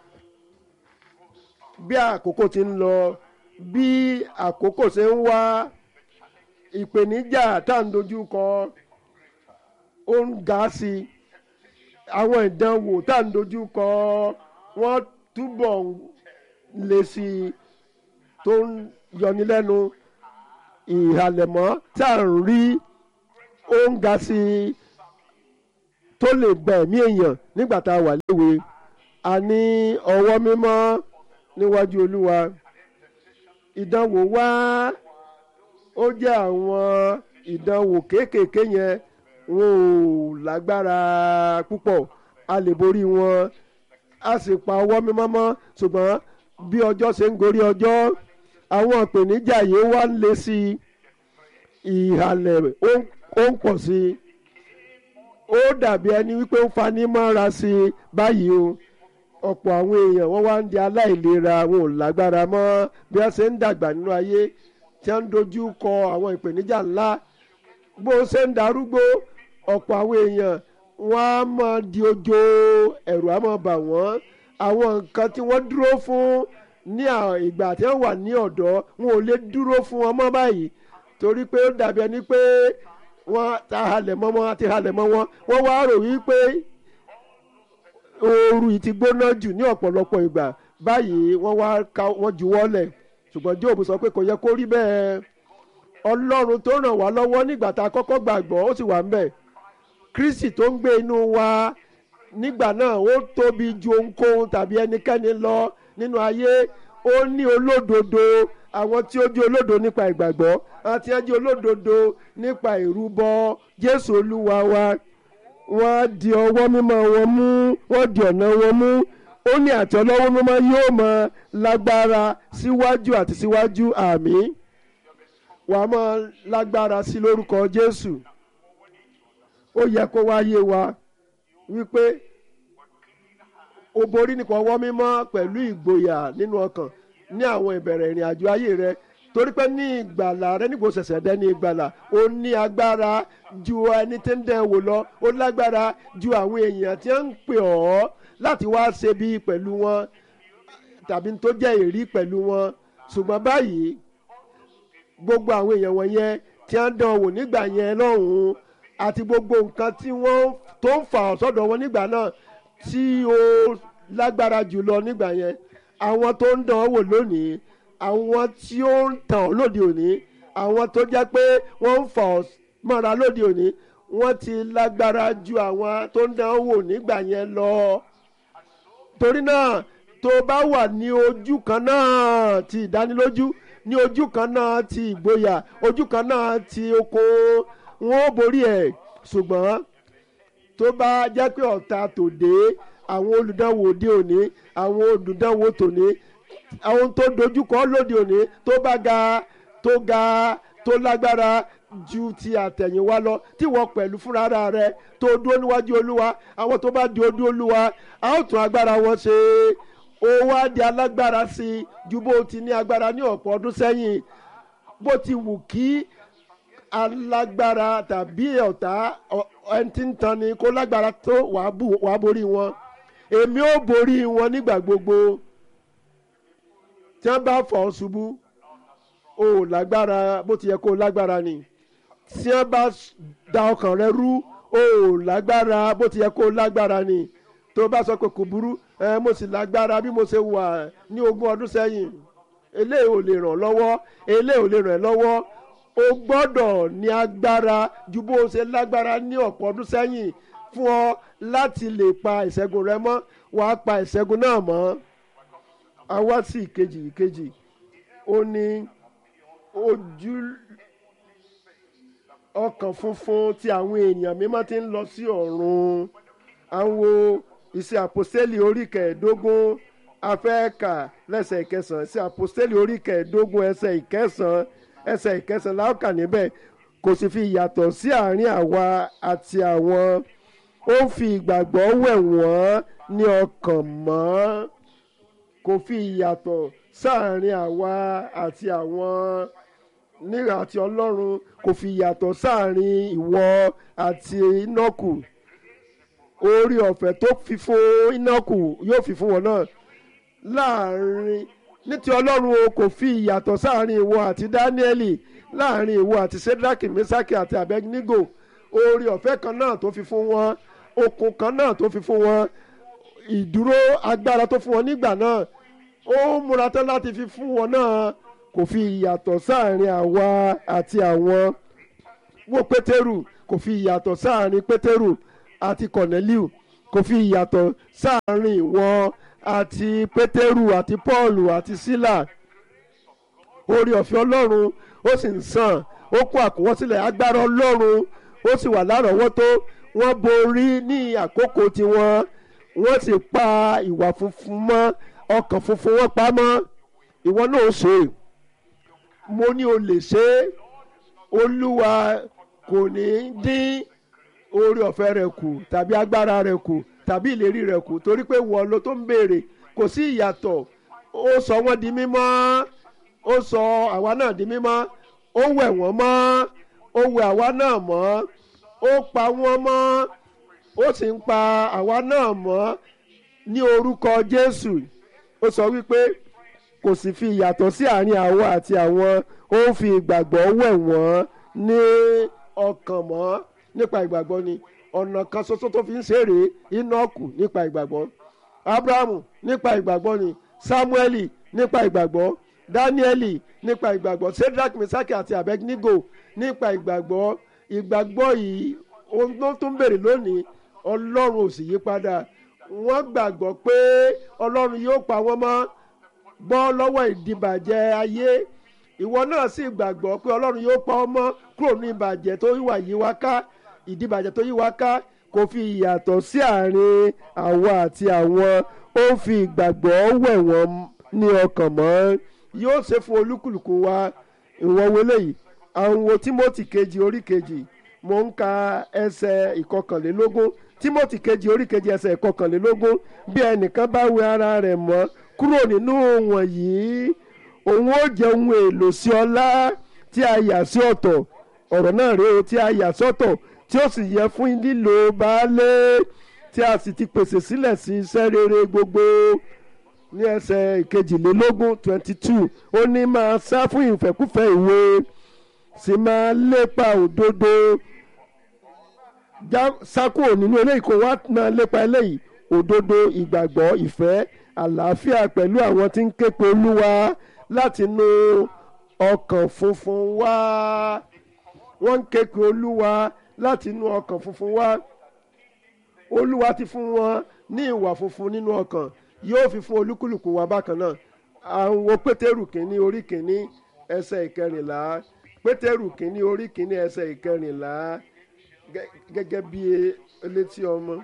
bí àkókò ti ń lọ bí àkókò ṣe ń wá ìpèníjà tá à ń dojú kọ ó ń ga sí i àwọn ìdánwò tá à ń dojú kọ wọ́n túbọ̀ le sí i tó ń yọni lẹ́nu ìhàlẹ̀mọ́ tá à ń rí ó ń ga sí i tó lè gba ẹ̀mí èèyàn nígbà tá a wà léwe a ní ọwọ́ mímọ́ níwájú olúwa ìdánwò wá ó jẹ́ àwọn ìdánwò kéékèèké yẹn wọn ò lágbára púpọ̀ a lè borí wọn a sì pa ọwọ́ mímọ́ mọ́ ṣùgbọ́n bí ọjọ́ ṣe ń gorí ọjọ́ àwọn ìpèníjà yìí wá ń le sí i ìhàlẹ̀ ó ń pọ̀ sí i ó dàbí ẹni wípé ó fani mọ́ra sí i báyìí o ọ̀pọ̀ àwọn èèyàn wọ́n wá ń di aláìlera wọn ò lágbára mọ́ bí wọ́n ṣe ń dàgbà nínú ayé tí wọ́n ń dojú kọ àwọn ìpèníjà ńlá bó ṣe ń darúgbó ọ̀pọ̀ àwọn èèyàn wọ́n á máa di ojo ẹ̀rù á máa bà wọ́n àwọn nǹkan tí wọ́n dúró fún ní ìgbà tí wọ́n wà ní ọ̀dọ́ wọn ò lè dúró fún wọn mọ́ báyìí torí pé ó dàbí ẹni pé wọ́n ta halẹ̀ mọ́ wọn àti halẹ̀ mọ́ wọn wọ́n wá rò wípé ooru yìí ti gbóná jù ní ọ̀pọ̀lọpọ̀ ìgbà báyìí wọ́n wá ka wọ́n juwọ́lẹ̀ ṣùgbọ́n Jóòbù sọ pé kò yẹ kó rí bẹ́ẹ̀ Ọlọ́run tó ràn wá lọ́wọ́ nígbà tá a kọ́kọ́ gbàgbọ́ ó sì wà ń bẹ̀ Kristi tó ń gbé inú wa nígbà náà ó tóbi ju ohunkóhun tàbí ẹnikẹ́ni lọ nínú ayé ó ní olódodo àwọn tí ó jẹ́ olódodo nípa ìgbàgbọ́ àti ẹ jẹ́ olódodo nípa ìrúbọ Jésù Olúwa wa wọ́n di ọwọ́ mímọ́ wọn mú wọ́n di ọ̀nà wọn mú ó ní àti ọlọ́wọ́ mímọ́ yóò mọ lágbára síwájú àti síwájú àmín wà á mọ lágbára sí lórúkọ Jésù ó yẹ kó wáyé wa wípé o borí nípa ọwọ́ mímọ́ pẹ̀lú ìgboyà nínú ọkàn ní àwọn ìbẹ̀rẹ̀ ìrìn àjò ayé rẹ torí pé ní ìgbàlà rẹ nígbò ṣẹ̀ṣẹ̀ dẹ́ ní ìgbàlà ó ní agbára ju ẹni tí ń dẹ̀ wò lọ ó lágbára ju àwọn èèyàn tí ń pè ọ́ láti wá ṣe bí pẹ̀lú wọn tàbí tó jẹ́ èrí pẹ̀lú wọn ṣùgbọ́n báyìí gbogbo àwọn èèyàn wọ̀nyẹn tí wọ́n dán wò nígbà yẹn lọ́hùn-ún àti gbogbo nǹkan tí wọ́n tó ń fà ọ́ sọ́dọ̀ wọn nígbà náà tí ó lágbára jùlọ nígbà yẹn àwọn tó ń dán wò lónìí àwọn tí ó ń tàn ọ́ lóde òní àwọn tó jẹ́ pé wọ́n ń fà ọ́ mọ́ra lóde òní wọ́n ti lágbára ju àwọn tó ń dán wò nígbà yẹn lọ torí náà tó bá wà ní ojú kan náà ti ìdánilójú ní ojú kan náà ti ìgboyà ojú kan náà ti oko wọn ò borí ẹ̀ ṣùgbọ́n tó bá jẹ́ pé ọ̀tá tòde àwọn olùdánwò òde òní àwọn olùdánwò tòní àwọn tó dojúkọ lóde òní tó bá ga tó ga tó lágbára ju ti àtẹ̀yìnwá lọ tí wọ́n pẹ̀lú fúnra rẹ tó dúró níwájú olúwa àwọn tó bá dúró dúró olúwa a ó tún agbára wọn ṣe ó wá di alágbára sí i ju bó ti ní agbára ní ọ̀pọ̀ ọdún sẹ́yìn bó ti wù kí alágbára tàbí ọ̀tá ẹni tí ń tan ni kó lágbára tó wàá borí wọn èmi ó borí wọn nígbà gbogbo tí wọ́n bá fọ́ ṣubú o ò lágbára bó ti yẹ kó o lágbára ni tí wọ́n bá da ọkàn rẹ rú o ò lágbára bó ti yẹ kó o lágbára ni tó bá sọ pé kò burú ẹ mo sì lágbára bí mo ṣe wà ní ogún ọdún sẹ́yìn eléyìí ò lè ràn lọ́wọ́ eléyìí ò lè ràn lọ́wọ́ o gbọ́dọ̀ ní agbára ju bó o ṣe lágbára ní ọ̀pọ̀ ọdún sẹ́yìn fún ọ láti lè pa ìṣẹ́gun rẹ mọ́ wàá pa ìṣẹ́gun náà mọ́ a wá sí ìkejì ìkejì ó ní ojú ọkàn funfun tí àwọn èèyàn mímọ́ ti ń lọ sí ọ̀run àwọn ìṣe àpòstélì orí kẹẹ̀ẹ́dógún afẹ́ẹ̀kà lẹ́sẹ̀ ìkẹsàn-án ìṣe àpòstélì orí kẹẹ̀ẹ́dógún ẹsẹ̀ ìkẹsàn-án ẹsẹ̀ ìkẹsàn-án láòkà níbẹ̀ kò sì fi ìyàtọ̀ sí àárín àwa àti àwọn ó ń fi ìgbàgbọ́ wẹ̀ wọ́n ní ọkàn mọ́ kò fi ìyàtọ̀ sáàárín àwa àti àwọn nígbà àti ọlọ́run kò fi ìyàtọ̀ sáàárín ìwọ àti inọ́kù orí ọ̀fẹ́ tó fi fún inọ́kù yóò fi fún wọn náà láàárín ní ti ọlọ́run o kò fi ìyàtọ̀ sáàárín ìwọ àti dáníẹ́lì láàárín ìwọ àti sedraki mesaki àti abednego orí ọ̀fẹ́ kan náà tó fi fún wọn okun kan náà tó fi fún wọn ìdúró agbára tó fún wọn nígbà náà ó múra tán láti fi fún wọn náà kò fi ìyàtọ̀ sáàrin àwa àti àwọn wo pétérù kò fi ìyàtọ̀ sáàrin pétérù àti kọ̀nẹ́líù kò fi ìyàtọ̀ sáàrin wọn àti pétérù àti pọ́ọ̀lù àti sílà orí ọ̀fẹ́ ọlọ́run ó sì ń sàn ó kó àkọwọ́sílẹ̀ agbára ọlọ́run ó sì wà lárọ̀ọ́wọ́tó wọ́n borí ní àkókò tiwọn wọ́n sì pa ìwà funfun mọ́ ọkàn funfun wọn pa mọ́ ìwọ náà ó ṣe mo ní o lè ṣe é olúwa kò ní dín orí ọ̀fẹ́ rẹ̀ kù tàbí agbára rẹ̀ kù tàbí ìlérí rẹ̀ kù torí pé wọ́n ló tó ń béèrè kò sí ìyàtọ̀ ó sọ wọ́n di mímọ́ ó sọ àwa náà di mímọ́ ó wẹ̀ wọ́n mọ́ ó wẹ̀ àwa náà mọ́ ó pa wọ́n mọ́ ó sì ń pa àwa náà mọ́ ní orúkọ Jésù ó sọ wípé kò sì fi ìyàtọ̀ sí àárín àwa àti àwọn ó ń fi ìgbàgbọ́ wẹ̀ wọ́n ní ọkàn mọ́ nípa ìgbàgbọ́ ni ọ̀nà kan ṣoṣo tó fi ń ṣeré Íńọ́kù nípa ìgbàgbọ́ Ábúráhámù nípa ìgbàgbọ́ ni Sámúẹ́lì nípa ìgbàgbọ́ Dáníẹ́lì nípa ìgbàgbọ́ Sédrak Mísákì àti Abednego nípa ìgbàgbọ́ ìgbàgbọ́ yìí ohun tó ń bèrè lónìí Ọlọ́run ò sì yí padà wọ́n gbàgbọ́ pé Ọlọ́run yóò pa wọ́n mọ́ bọ́ lọ́wọ́ ìdìbàjẹ́ ayé ìwọ náà sì gbàgbọ́ pé Ọlọ́run yóò pa ọ́ mọ́ kúrò ní ìbàjẹ́ tó wà yí wá ká ìdìbàjẹ́ tó yí wá ká kò fi ìyàtọ̀ sí àárín àwa àti àwọn ó fi ìgbàgbọ́ wẹ̀ wọ́n ní ọkàn mọ́ yóò ṣe fún olúkúlùkù wa ìwọ̀n wọlé yìí àwọn wo Tímótì kejì orí kejì mo ń ka ẹsẹ̀ ìkọkànlélógún Tímótì kejì orí kejì ẹsẹ̀ ìkọkànlélógún bí ẹnìkan bá wẹ ara rẹ̀ mọ́ kúrò nínú wọ̀nyí òun ó jẹ́ ohun èlò sí ọlá tí a yà sí ọ̀tọ̀ ọ̀rọ̀ náà rèé o tí a yà sọ́tọ̀ tí ó sì yẹ fún lílo baálé tí a sì ti pèsè sílẹ̀ sí iṣẹ́ rere gbogbo ní ẹsẹ̀ ìkejìlélógún twenty two ó ní máa sá fún ìfẹ́kúfẹ́ ìwé sì máa lépa òdodo sákò nínú eléyìí kó wá máa lépa eléyìí òdodo ìgbàgbọ́ ìfẹ́ àlàáfíà pẹ̀lú àwọn tí ń ké pe olúwa láti inú ọkàn funfun wá wọ́n ń ké pe olúwa láti inú ọkàn funfun wá olúwa ti fún wọn ní ìwà funfun nínú ọkàn yóò fi fún olúkúlùkù wa bákan náà àwọn pétérù kìíní orí kìíní ẹsẹ̀ ìkẹrìnlá pétérù kìíní orí kìíní ẹsẹ̀ ìkẹrìnlá gẹ́gẹ́ bí elétí ọmọ.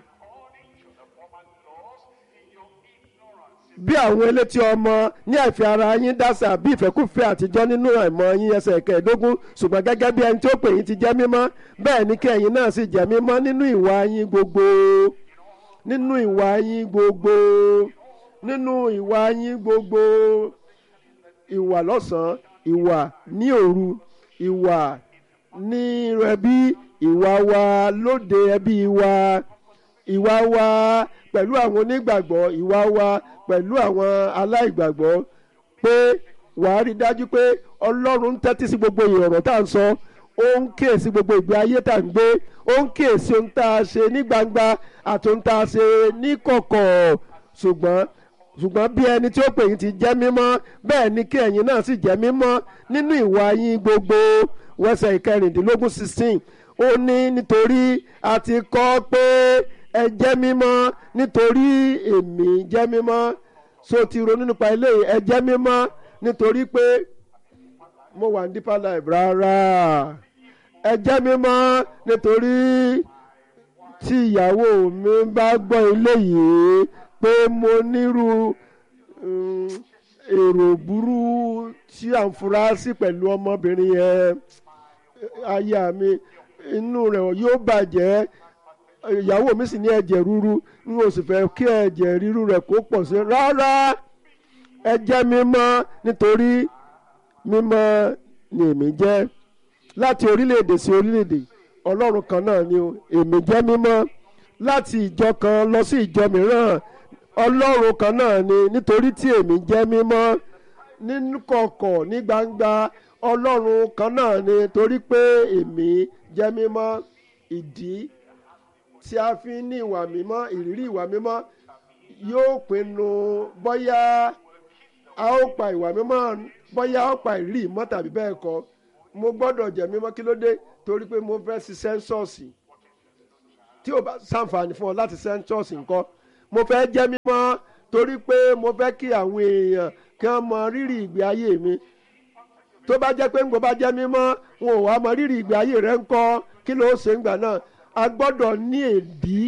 bí àwọn elétí ọmọ ní àìfi ara yín dásà bí ìfẹ́kùfẹ́ àtijọ́ nínú àìmọ̀ yín ẹsẹ̀ kẹẹ̀ẹ́dógún ṣùgbọ́n gẹ́gẹ́ bí ẹni tí ó pè yín ti jẹ́ mímọ́ bẹ́ẹ̀ ni kí ẹ̀yin náà sì jẹ́ mímọ́ nínú ìwà yín gbogbo nínú ìwà yín gbogbo nínú ìwà yín gbogbo ìwà lọ́sàn-án ìwà ní òru ìwà ní ẹbí ìwà wa lóde ẹbí wa ìwà wa pẹ̀lú àwọn onígbàgbọ́ ìwà wa pẹ̀lú àwọn aláìgbàgbọ́ pé wàá rí dájú pé ọlọ́run ń tẹ́tí sí gbogbo ìrọ̀rọ̀ tá à ń sọ ó ń kíyèsí gbogbo ìgbé ayé tá à ń gbé ó ń kíyèsí ohun tá a ṣe ní gbangba àti ohun tá a ṣe ní kọ̀kọ̀ ṣùgbọ́n ṣùgbọ́n bí ẹni tí ó pè yín ti jẹ́ mímọ́ bẹ́ẹ̀ ni kí ẹ̀yin náà sì jẹ́ mímọ́ nínú ìwà yín gbogbo wẹ́sẹ̀ ìkẹrìndínlógún sixteen ó ní nítorí a ti kọ́ pé ẹ jẹ́ mímọ́ nítorí èmi jẹ́ mímọ́ so ti ronú nípa eléyìí ẹ jẹ́ mímọ́ nítorí pé mo wà ní deeper life rárá ẹ jẹ́ mímọ́ nítorí tí ìyàwó mi bá gbọ́ eléyìí pé mo nírú èrò burú tí à ń fura sí pẹ̀lú ọmọbìnrin yẹn aya mi inú rẹ̀ yóò bàjẹ́ ìyàwó mi sì ní ẹ̀jẹ̀ ríru n ò sì fẹ́ kí ẹ̀jẹ̀ ríru rẹ̀ kó pọ̀ sí rárá ẹ jẹ́ mímọ́ nítorí mímọ́ ni èmi jẹ́ láti orílẹ̀-èdè sí orílẹ̀-èdè ọlọ́run kan náà ni èmi jẹ́ mímọ́ láti ìjọ kan lọ sí ìjọ mìíràn ọlọ́run kan náà ni nítorí tí èmi jẹ́ mímọ́ nínú kọ̀kọ̀ ní gbangba ọlọ́run kan náà ni torí pé èmi jẹ́ mímọ́ ìdí tí a fi ní ìwà mímọ́ ìrírí ìwà mímọ́ yóò pinnu bóyá a ó pa ìwà mímọ́ bóyá a ó pa ìrí ìmọ̀ tàbí bẹ́ẹ̀ kọ́ mo gbọ́dọ̀ jẹ́ mímọ́ kí ló dé torí pé mo fẹ́ ṣiṣẹ́ ń ṣọ́ọ̀ṣì tí o bá ṣàǹfààní fún ọ láti sẹ́ńtọ́ọ̀sì nǹkan mo fẹ́ jẹ́ mímọ́ torí pé mo fẹ́ kí àwọn èèyàn kí wọ́n mọ rírì ìgbé ayé mi tó bá jẹ́ pé ńgbọ́ bá jẹ́ mímọ́ wọn ò wá mọ rírì ìgbé ayé rẹ ńkọ́ kí ló ṣe ń gbà náà a gbọ́dọ̀ ní èdí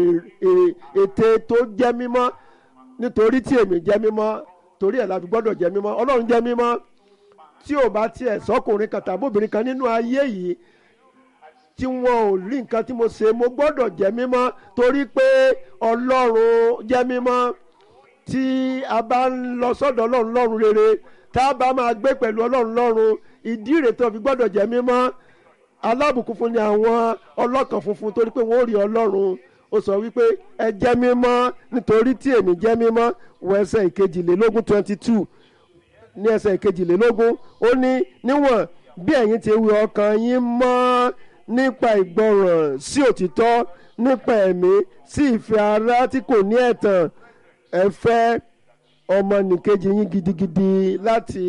ète tó jẹ́ mímọ́ nítorí tí èmi jẹ́ mímọ́ torí ẹ̀ la fi gbọ́dọ̀ jẹ́ mímọ́ ọlọ́run jẹ́ mímọ́ tí ò bá tiẹ̀ sọ́kùnrin kan tàbí obìnrin kan nínú ayé yìí tí wọn ò rí nǹkan tí mo ṣe mo gbọ́dọ̀ jẹ́ mímọ́ torí pé ọlọ́run jẹ́ mímọ́ tí a bá ń lọ sọ́dọ̀ ọlọ́run lọ́run rere tá a bá máa gbé pẹ̀lú ọlọ́run lọ́run ìdí rẹ̀ tó fi gbọ́dọ̀ jẹ́ mímọ́ alábùkún fún ni àwọn ọlọ́kàn funfun torí pé wọ́n ó rí ọlọ́run ó sọ wípé ẹ jẹ́ mímọ́ nítorí tí èmi jẹ́ mímọ́ wọ ẹsẹ̀ ìkejìlélógún twenty two ní ẹsẹ̀ ìkejìlélógún ó ní níwọ̀n bí ẹ̀yin ti wí ọkàn yín mọ́ nípa ìgbọràn sí òtítọ́ nípa ẹ̀mí sí ìfẹ́ ara tí kò ní ẹ̀tàn ẹ fẹ́ ọmọnìkejì yín gidigidi láti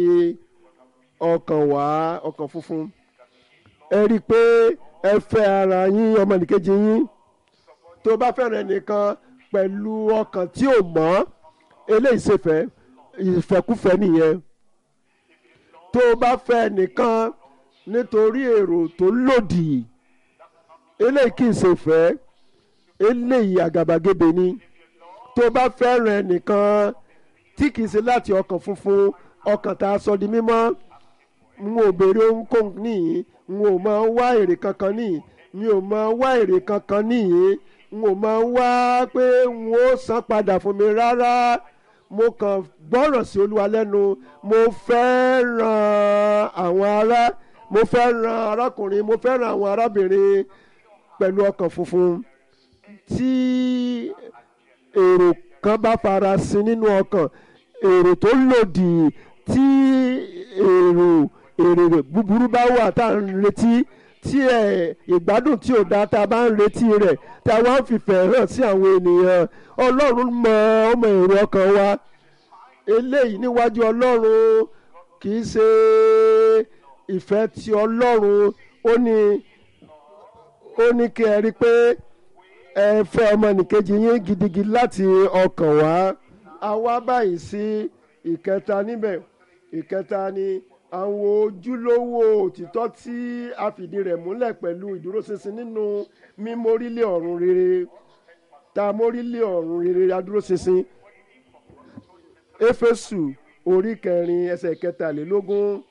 ọkàn wá ọkàn funfun ẹ rí i pé ẹ fẹ́ ara yín ọmọnìkejì yín tó bá fẹ́ràn ẹnìkan pẹ̀lú ọkàn tí ò mọ́ eléyìí ṣèfẹ́ ìfẹ́kúfẹ́ nìyẹn tó bá fẹ́ ẹnìkan nítorí èrò tó lòdì eléyìí kì í ṣe fẹ́ eléyìí àgàbàgebè ni tó bá fẹ́ràn ẹnìkan tí kì í ṣe láti ọkàn funfun ọkàn tá a sọ di mímọ́ n ò béèrè ohunkóhun nìyí n ò máa wá èrè kankan nìyí mi ò máa wá èrè kankan nìyí n ò máa wá pé n ó san padà fún mi rárá mo kàn gbọ́ràn sí olúwa lẹ́nu mo fẹ́ ran àwọn ará mo fẹ́ ran arákùnrin mo fẹ́ ran àwọn arábìnrin pẹ̀lú ọkàn funfun tí èrò kan bá fara sin nínú ọkàn èrò tó lòdì tí èrò èrè búburú bá wà tá à ń retí tí ẹ ìgbádùn tí ò dáa tá a bá ń retí rẹ̀ tá a wá ń fìfẹ́ hàn sí àwọn ènìyàn ọlọ́run mọ ọmọ èrò ọkàn wa eléyìí níwájú ọlọ́run kì í ṣe ìfẹ́ ti ọlọ́run ó ní ó ní kí ẹ rí i pé ẹ fẹ́ ọmọnìkejì yín gidigidi láti ọkàn wá a wá báyìí sí ìkẹta níbẹ̀ ìkẹta ni àwọn ojúlówó òtítọ́ tí a fìdí rẹ̀ múlẹ̀ pẹ̀lú ìdúróṣinṣin nínú mímórílẹ̀ ọ̀run rere tá a mórílẹ̀ ọ̀run rere adúróṣinṣin éfésù orí kẹrin ẹsẹ̀ kẹtàlélógún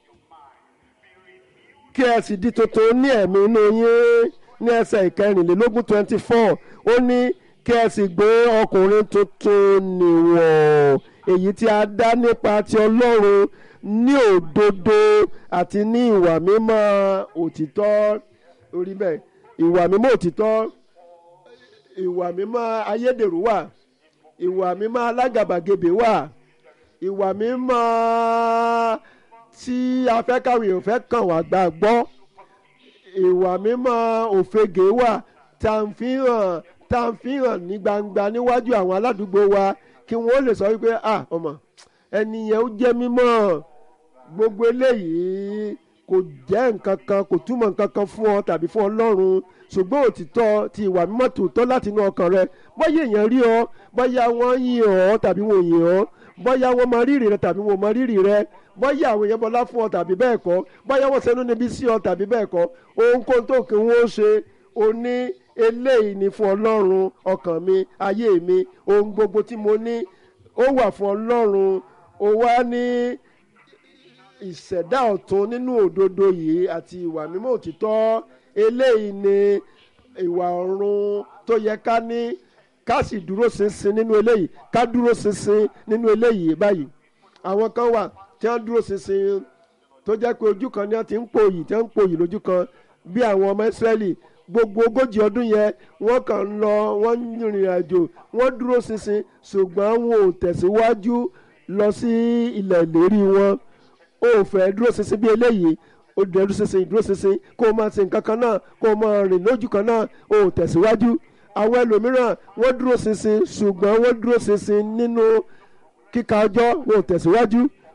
kí ẹ sì di tuntun ní ẹ̀mí inú yín ní ẹsẹ̀ ìkẹrìnlélógún twenty four ó ní kí ẹ sì gbé ọkùnrin tuntun nìwọ̀n èyí tí a dá nípa ti ọlọ́run ní òdodo àti ní ìwà mímọ́ òtítọ́ orí bẹ́ẹ̀ ìwà mímọ́ òtítọ́ ìwà mímọ́ ayédèrú wà ìwà mímọ́ alágàbàgebè wà ìwà mímọ́ tí afẹ́kàwé òfẹ́ kàn wá gbà gbọ́ ìwà mímọ́ òfegè wà tá à ń fi hàn tá à ń fi hàn ní gbangba níwájú àwọn aládùúgbò wa kí wọ́n lè sọ wípé ah ọmọ ẹni yẹn ó jẹ́ mímọ́ gbogbo eléyìí kò jẹ́ nǹkan kan kò túmọ̀ nǹkan kan fún ọ tàbí fún ọlọ́run ṣùgbọ́n òtítọ́ ti ìwà mímọ́ tòótọ́ láti inú ọkàn rẹ bóyá èèyàn rí ọ bóyá wọ́n yìn ọ́ tàbí wọ́n yìn ọ́ bóyá wọ́n mọ rírì rẹ tàbí wọ́n mọ rírì rẹ bóyá àwọn èèyàn bọlá fún ọ tàbí bẹ́ẹ̀ kọ́ bóyá wọ́n ṣẹnu níbi sí ọ tàbí bẹ́ẹ̀ kọ́ ohunkóhun tó kí wọ́n ṣe o ní eléyìí ni fún ọlọ́run ọkàn mi ayé mi ohun gbogbo tí mo ní ó wà fún ọlọ́run ó wá ní ìṣẹ̀dá ọ̀tun nínú òdodo yìí àti ìwà mímọ́ òtítọ́ eléyìí ni ìwà ọ̀run tó yẹ ká ní ká sì dúró ṣinṣin nínú eléyìí ká dúró ṣinṣin nínú eléyìí báyìí àwọn kan wà tí wọ́n dúró ṣinṣin tó jẹ́ pé ojú kan ni wọ́n ti ń pòyì tí wọ́n ń pòyì lójú kan bí àwọn ọmọ Ísírẹ́lì gbogbo ogójì ọdún yẹn wọ́n kàn ń lọ wọ́n ń rìnrìn àjò wọ́n dúró ṣinṣin ṣùgbọ́n wọn ò tẹ̀síwájú lọ sí ilẹ̀ ìlérí wọn ó fẹ́ dúró ṣinṣin bí eléyìí ó dúró ṣinṣin dúró ṣinṣin kó o máa ṣe nǹkan kan náà kó o máa rìn lójú kan náà ó tẹ̀síwájú àwọn ẹlòmíràn wọ́n dúró ṣinṣin ṣùgbọ́n wọ́n dúró ṣinṣin nínú kíka ọjọ́ wọn ò tẹ̀síwájú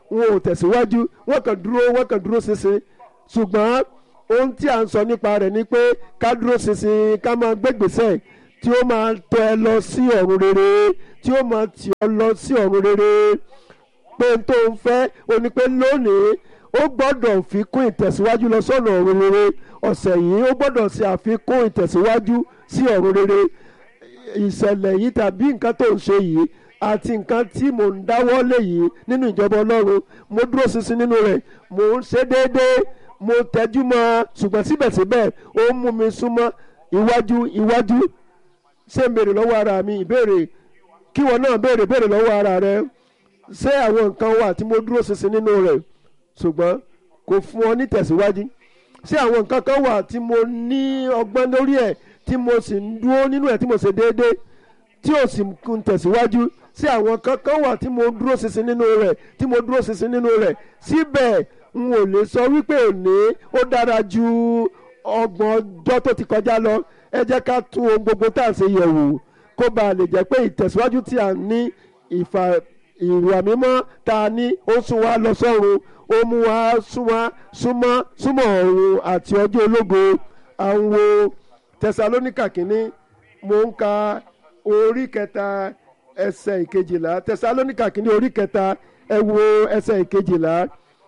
wọn ò tẹ̀síwájú wọ́n kàn dúró wọ́n kàn dúró ṣinṣin ṣùgbọ́n ohun tí à ń sọ nípa rẹ̀ ni pé ká dúró ṣinṣin ká máa gbégbèsè tí ó máa tọ́ ẹ lọ sí ọ̀run rere tí ó máa tì ọ́ lọ sí ọ̀run rere pé n tó ń fẹ́ o ní pé lónìí ó gbọ́dọ̀ fi kún ìtẹ̀síwájú lọ sọ́nà ọ̀run rere ọ̀sẹ̀ yìí ó gbọ́dọ̀ ṣe àfikún ìtẹ̀síwájú sí ọ̀run rere ìṣẹ̀lẹ̀ yìí tàbí nǹkan tó ń ṣe yìí àti nǹkan tí mò ń dáwọ́ lé yìí nínú ìjọba ọlọ́run mo dúró ṣinṣin nínú rẹ̀ mò ń ṣe déédéé mo tẹ́jú mọ́ ọ ṣùgbọ́n síbẹ̀síbẹ̀ ó ń mú mi súnmọ́ iwájú iwájú ṣé ń béèrè lọ́wọ́ ara mi ìbéèrè kí wọn náà béèrè béèrè lọ́wọ́ ara rẹ ṣé àwọn nǹkan wà tí mo dúró ṣinṣin nínú rẹ̀ ṣùgbọ́n kò fún ọ ní tẹ̀síwájú ṣé àwọn nǹkan kan wà tí mo ní ọgbọ́n lórí ẹ̀ tí mo sì ń dúró nínú ẹ̀ tí mo ṣe déédéé tí ò sì ń tẹ̀síwájú sí àwọn kankan wà tí mo dúró ṣinṣin nínú rẹ̀ tí mo dúró ṣinṣin nínú rẹ̀ síbẹ̀ n ò lè sọ wípé òní ó dára ju ọgbọ̀n ọjọ́ tó ti kọjá lọ ẹ jẹ́ ká tún ohun gbogbo tá à ń ṣe yẹ̀wò kó bàa lè jẹ́ pé ìtẹ̀síwájú tí à ń ní ìfà ìwà mímọ́ tá a ní ó sún wa lọ sọ́run ó mú wa súnmọ́ súnmọ́ súnmọ́ ọ̀run àti ọjọ́ ológo à ń wo tẹsalóníkà kínní mo ń ka orí kẹta ẹsẹ̀ ìkejìlá tẹsalóníkà kínní orí kẹta ẹ wo ẹsẹ̀ ìkejìlá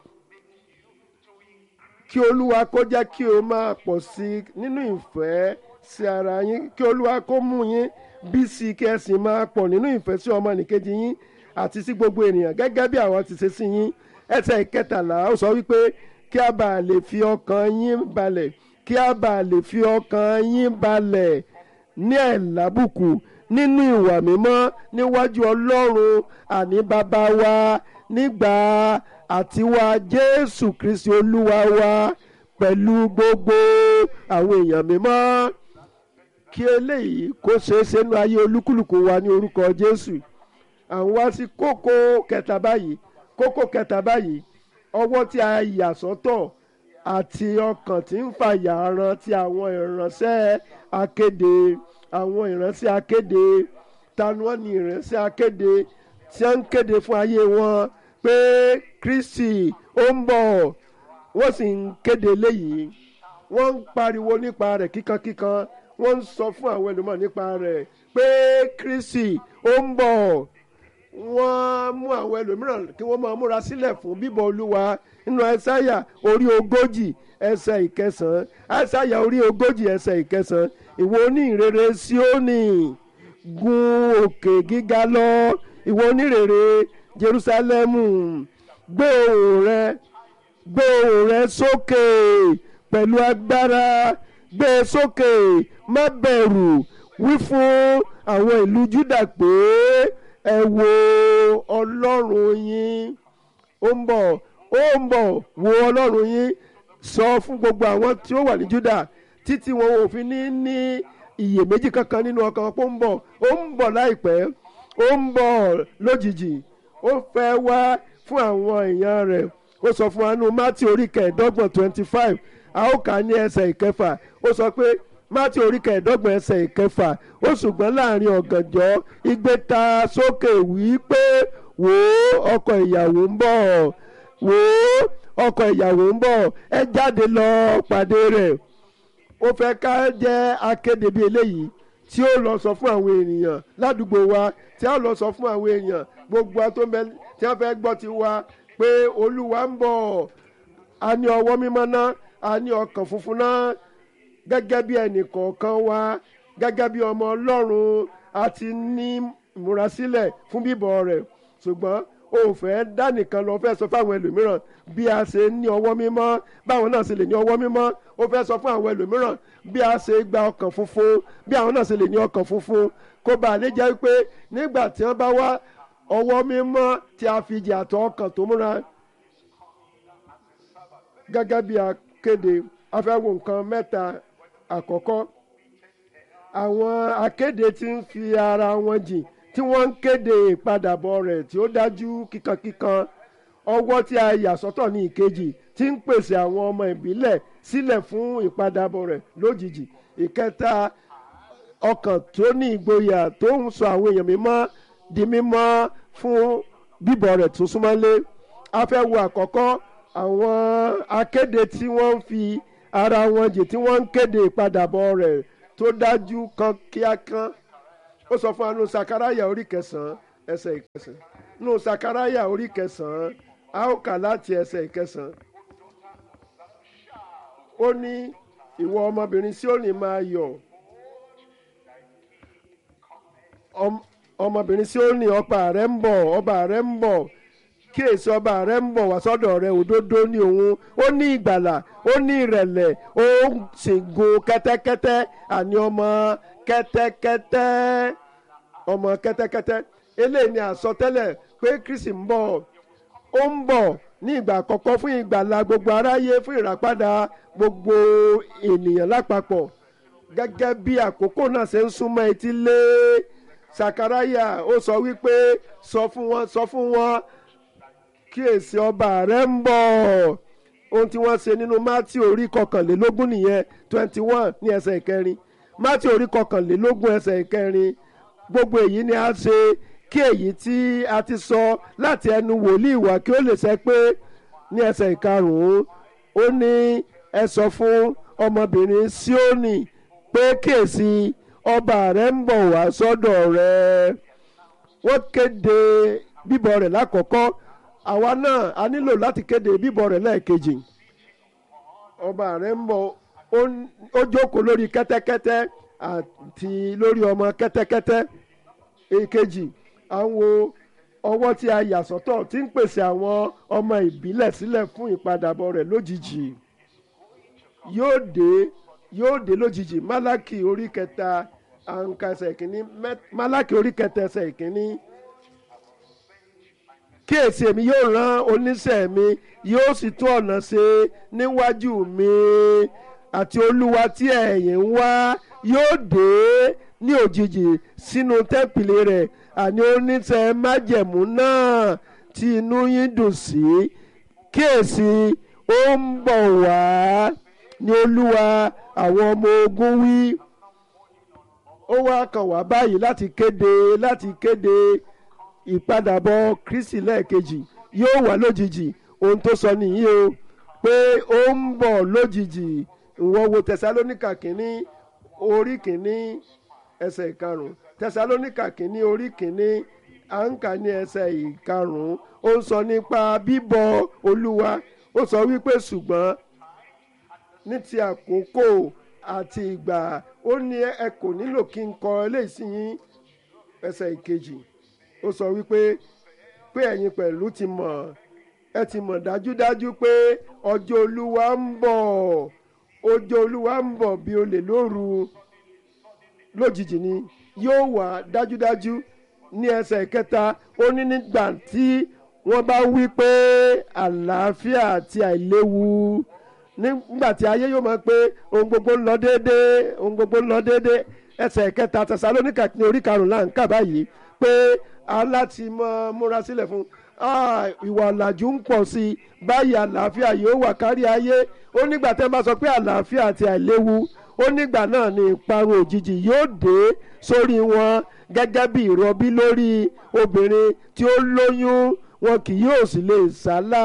kí olúwa kó jẹ́ kí o máa pọ̀ sí i nínú ìfẹ́ sí ara yín kí olúwa kó mú yín bí sí kí ẹ sì máa pọ̀ nínú ìfẹ́ sí ọmọnìkejì yín àti sí gbogbo ènìyàn gẹ́gẹ́ bí àwọn ti ṣe sí yín ẹsẹ̀ ìkẹtàlá ó sọ wípé kí a bàa lè fi ọkàn yín balẹ̀ kí a bàa lè fi ọkàn yín balẹ̀ ní ẹ̀lábùkù nínú ìwà mímọ́ níwájú ọlọ́run àní bàbá wa nígbà àtiwá jésù kristi olúwa wa pẹ̀lú gbogbo àwọn èèyàn mímọ́ kí eléyìí kó ṣeé ṣe nínú ayé olúkúlùkù wa ní orúkọ jésù àwọn wá sí kókó kẹta báyìí kókó kẹta báyìí ọwọ́ tí a yà sọ́tọ̀ àti ọkàn tí ń fàyà ran ti àwọn ìránṣẹ́ akéde àwọn ìránṣẹ́ akéde tanu wọn ni ìránṣẹ́ akéde tí wọ́n ń kéde fún ayé wọn pé kristi ó ń bọ̀ wọ́n sì ń kéde léyìí wọ́n ń pariwo nípa rẹ̀ kíkankíkan wọ́n ń sọ fún àwọn ẹlòmíràn nípa rẹ̀ pé kristi ó ń bọ̀ wọ́n mú àwọn ẹlòmíràn kí wọ́n máa múra sílẹ̀ fún bíbọ̀ olúwa nínú ẹsáyà orí ogójì ẹsẹ̀ ìkẹsàn-án ẹsáyà orí ogójì ẹsẹ̀ ìkẹsàn-án ìwọ onírere Síónì gun òkè gíga lọ ìwọ onírere Jerúsálẹ́mù gbé ohùn rẹ gbé ohùn rẹ sókè pẹ̀lú agbára gbé e sókè má bẹ̀rù wí fún àwọn ìlú Júdà pé ẹ wo ọlọ́run yín ó ń bọ̀ ó ń bọ̀ wo ọlọ́run yín sọ fún gbogbo àwọn tí ó wà ní Júdà títí wọn ò fi ní ní iyèméjì kankan nínú ọkàn wọn pé ó ń bọ̀ ó ń bọ̀ láìpẹ́ ó ń bọ̀ lójijì ó fẹ́ wá fún àwọn èèyàn rẹ̀ ó sọ fún wa nínú Mátì orí kẹẹ̀ẹ́dọ́gbọ̀n twenty five a ó kà á ní ẹsẹ̀ ìkẹfà ó sọ pé mátì orí kẹẹ̀ẹ́dọ́gbọ̀n ẹsẹ̀ ìkẹfà ó ṣùgbọ́n láàrin ọ̀gànjọ́ igbe ta sókè wí pé wò ó ọkọ ìyàwó ń bọ̀ wò ó ọkọ ìyàwó ń bọ̀ ẹ jáde lọ pàdé rẹ̀ ó fẹ́ ká jẹ́ akéde bíi eléyìí tí ó lọ sọ fún àwọn ènìyàn ládùúgbò wa tí a lọ sọ fún àwọn èèyàn gbogbo tó ń bẹ tí wọ́n fẹ́ gbọ́ ti wa pé olúwa ń bọ̀ a ní ọwọ́ mímọ́ náà a ní ọkàn funfun náà gẹ́gẹ́ bí ẹnì kọ̀ọ̀kan wa gẹ́gẹ́ bí ọmọ ọlọ́run a ti ní ìmúrasílẹ̀ fún bíbọ̀ rẹ̀ ṣùgbọ́n o ò fẹ́ dánìkan lọ fẹ́ sọ fáwọn ẹlòmíràn bí a ṣe ní ọwọ́ mímọ́ báwọn náà ṣe lè ní ọwọ́ mímọ́ o fẹ́ sọ fún àwọn ẹlòmíràn bí a ṣe gba ọkàn funfun bí àwọn náà ṣe lè ní ọkàn funfun kó bàa lè jẹ́ pé nígbà tí wọ́n bá wá ọwọ́ mímọ́ tí a fi jẹ àtọ̀ ọkàn tó múra gẹ́gẹ́ bí akéde a fẹ́ wo nǹkan mẹ́ta àkọ́kọ́ àwọn akéde tí ń fi ara wọn jìn tí wọ́n ń kéde ìpadàbọ̀ rẹ̀ tí ó dájú kíkankíkan ọwọ́ tí a yà sọ́tọ̀ ní ìkejì tí ń pèsè àwọn ọmọ ìbílẹ̀ sílẹ̀ fún ìpadàbọ̀ rẹ̀ lójijì ìkẹta ọkàn tó ní ìgboyà tó ń sọ àwọn èèyàn mímọ́ di mímọ́ fún bíbọ̀ rẹ̀ tó súnmọ́lé a fẹ́ wo àkọ́kọ́ àwọn akéde tí wọ́n ń fi ara wọn jì tí wọ́n ń kéde ìpadàbọ̀ rẹ̀ tó dájú kan kíákan ó sọ fún anu sakaraya orí kẹsàn-án ẹsẹ̀ ìkẹsàn-án nù sakaraya orí kẹsàn-án a ó kà láti ẹsẹ̀ ìkẹsàn-án ó ní ìwọ ọmọbìnrin Síónì máa yọ̀ ọm- ọmọbìnrin Síónì ọba rẹ ń bọ̀ ọba rẹ ń bọ̀ kíyèsí ọba rẹ ń bọ̀ wá sọ́dọ̀ rẹ òdodo ní òun ó ní ìgbàlà ó ní ìrẹ̀lẹ̀ ó sì gun kẹ́tẹ́kẹ́tẹ́ àní ọmọ kẹ́tẹ́kẹ́tẹ́ ọmọ kẹ́tẹ́kẹ́tẹ́ eléyìí ni àsọtẹ́lẹ̀ pé Kristi ń bọ̀ ó ń bọ̀ ní ìgbà àkọ́kọ́ fún ìgbàlà gbogbo aráyé fún ìràpadà gbogbo ènìyàn lápapọ̀ gẹ́gẹ́ bí àkókò náà ṣe ń súnmọ́ etí lé sakaraya ó sọ wípé sọ fún wọn sọ fún wọn kíyèsí ọba rẹ ń bọ̀ ohun tí wọ́n ṣe nínú mátí orí kọkànlélógún nìyẹn twenty one ní ẹsẹ̀ ìkẹrin mátí orí kọkànlélógún ẹsẹ̀ ìkẹrin gbogbo èyí ni a ṣe kí èyí tí a ti sọ láti ẹnu wòlíì wá kí ó lè ṣẹ pé ní ẹsẹ̀ ìkarùn-ún ó ní ẹ sọ fún ọmọbìnrin Síónì pé kíyèsí ọba rẹ ń bọ̀ wá sọ́dọ̀ rẹ wọ́n kéde bíbọ̀ rẹ̀ lákọ̀ọ́kọ́ àwa náà a nílò láti kéde bíbọ̀ rẹ̀ lẹ́ẹ̀kejì ọba rẹ̀ ń bọ̀ ó ń- ó jókòó lórí kẹ́tẹ́kẹ́tẹ́ àti lórí ọmọ kẹ́tẹ́kẹ́tẹ́ èkejì à ń wo ọwọ́ tí a yà sọ́tọ̀ tí ń pèsè àwọn ọmọ ìbílẹ̀ sílẹ̀ fún ìpadàbọ̀ rẹ̀ lójijì yóò dé yóò dé lójijì málákì orí kẹta àǹkà ẹsẹ̀ ìkíní mẹ́- málákì orí kẹta ẹsẹ̀ ìkíní kíyèsí èmi yóò rán oníṣẹ́ mi yóò sì tún ọ̀nà ṣe níwájú mi àti olúwa tí ẹ̀yin ń wá yóò dé ní òjijì sínú tẹ́pìlì rẹ̀ àní oníṣẹ́ májẹ̀mú náà tí inú yín dùn sí kíyèsí ó ń bọ̀ wá ní olúwa àwọn ọmọ ogun wí ó wá kàn wá báyìí láti kéde láti kéde ìpadàbọ̀ kristi lẹ́ẹ̀kejì yóò wá lójijì ohun tó sọ nìyí o pé ó ń bọ̀ lójijì ìwọ wo tẹsalónìkà kínní orí kínní ẹsẹ̀ ìkarùn tẹsalónìkà kínní orí kínní à ń kà ní ẹsẹ̀ ìkarùn ó ń sọ nípa bíbọ̀ olúwa ó sọ wípé ṣùgbọ́n ní ti àkókò àti ìgbà ó ní ẹ kò nílò kí n kọ eléyìí sí yín ẹsẹ̀ ìkejì ó sọ wípé pé ẹ̀yin pẹ̀lú ti mọ̀ ẹ ti mọ̀ dájúdájú pé ọjọ́ olúwa ń bọ̀ ọjọ́ olúwa ń bọ̀ bí olè lóru lójijì ni yóò wá dájúdájú ní ẹsẹ̀ kẹta ó ní nígbà tí wọ́n bá wí pé àlàáfíà àti àìléwu nígbà tí ayé yóò máa pé ohun gbogbo ń lọ déédéé ohun gbogbo ń lọ déédéé ẹsẹ̀ kẹta tẹsalónìkà ní orí karùnún là ń kà báyìí pé aláti mọ múra sílẹ̀ fún ah, ìwà ọ̀làjú ń pọ̀ sí i báyìí àlàáfíà yóò wà kárí ayé ó nígbà tẹ́ ẹ bá sọ pé àlàáfíà àti àìléwu ó nígbà náà ni ìparun òjijì yóò dé sórí wọn gẹ́gẹ́ bí ìrọbí lórí obìnrin tí ó lóyún wọn kì yóò sì lè sálà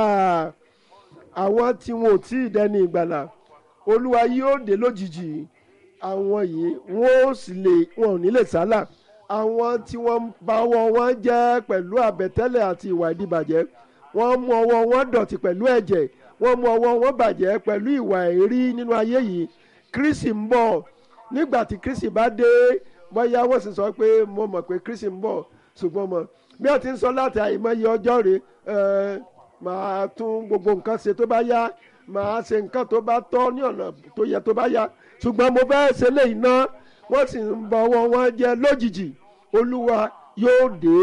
àwọn tí wọn ò tí ì dẹni ìgbàlà olúwa yóò dé lójijì àwọn yìí wọn ò sì lè wọn ò ní lè sálà àwọn tí wọ́n bá ọwọ́ wọn jẹ́ pẹ̀lú àbẹ̀tẹ́lẹ̀ àti ìwà ìdíbàjẹ́ wọ́n mú ọwọ́ wọn dọ̀tí pẹ̀lú ẹ̀jẹ̀ wọ́n mú ọwọ́ wọn bàjẹ́ pẹ̀lú ìwà èrí nínú ayé yìí kristi ń bọ̀ nígbà tí kristi bá dé bóyá wọ́n sì sọ pé mo mọ̀ pé kristi ń bọ̀ ṣùgbọ́n mọ̀ bí wọ́n ti ń sọ láti àìmọye ọjọ́ rèé ẹ̀ màá tún gbogbo nǹkan ṣe tó bá yá màá ṣe nǹkan tó bá tọ́ ní ọ̀nà tó yẹ tó bá yá ṣùgbọ́n mo fẹ́ ṣe léyìí ná wọ́n sì ń bọ ọwọ́ wọn jẹ́ lójijì olúwa yóò dé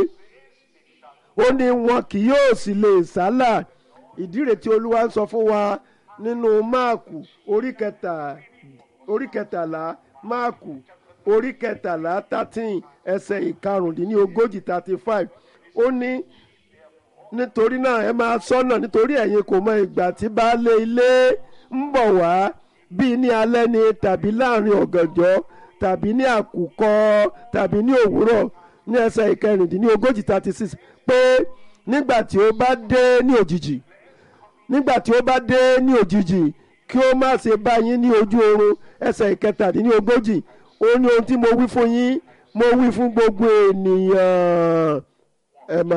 ó ní wọn kì yóò sì lè sálà ìdí rẹ̀ tí olúwa ń sọ fún wa nínú máàkù orí kẹta orí kẹtàlá máàkù orí kẹtàlá thirteen ẹsẹ̀ ìkarùndínlógójì thirty five ó ní nítorí náà ẹ máa sọ́nà nítorí ẹ̀yin kò mọ ìgbà tí baálé ilé ń bọ̀ wá bíi ní alẹ́ ni tàbí láàrin ọ̀gànjọ́ tàbí ní àkùkọ tàbí ní òwúrọ̀ ní ẹsẹ̀ ìkẹrìndínlógójì thirty six pé nígbà tí ó bá dé ní òjijì nígbà tí ó bá dé ní òjijì kí ó má ṣe bá yín ní ojú oorun ẹsẹ̀ ìkẹtàdínlógójì ó ní ohun tí mo wí fún yín mo wí fún gbogbo ènìyàn ẹ máa.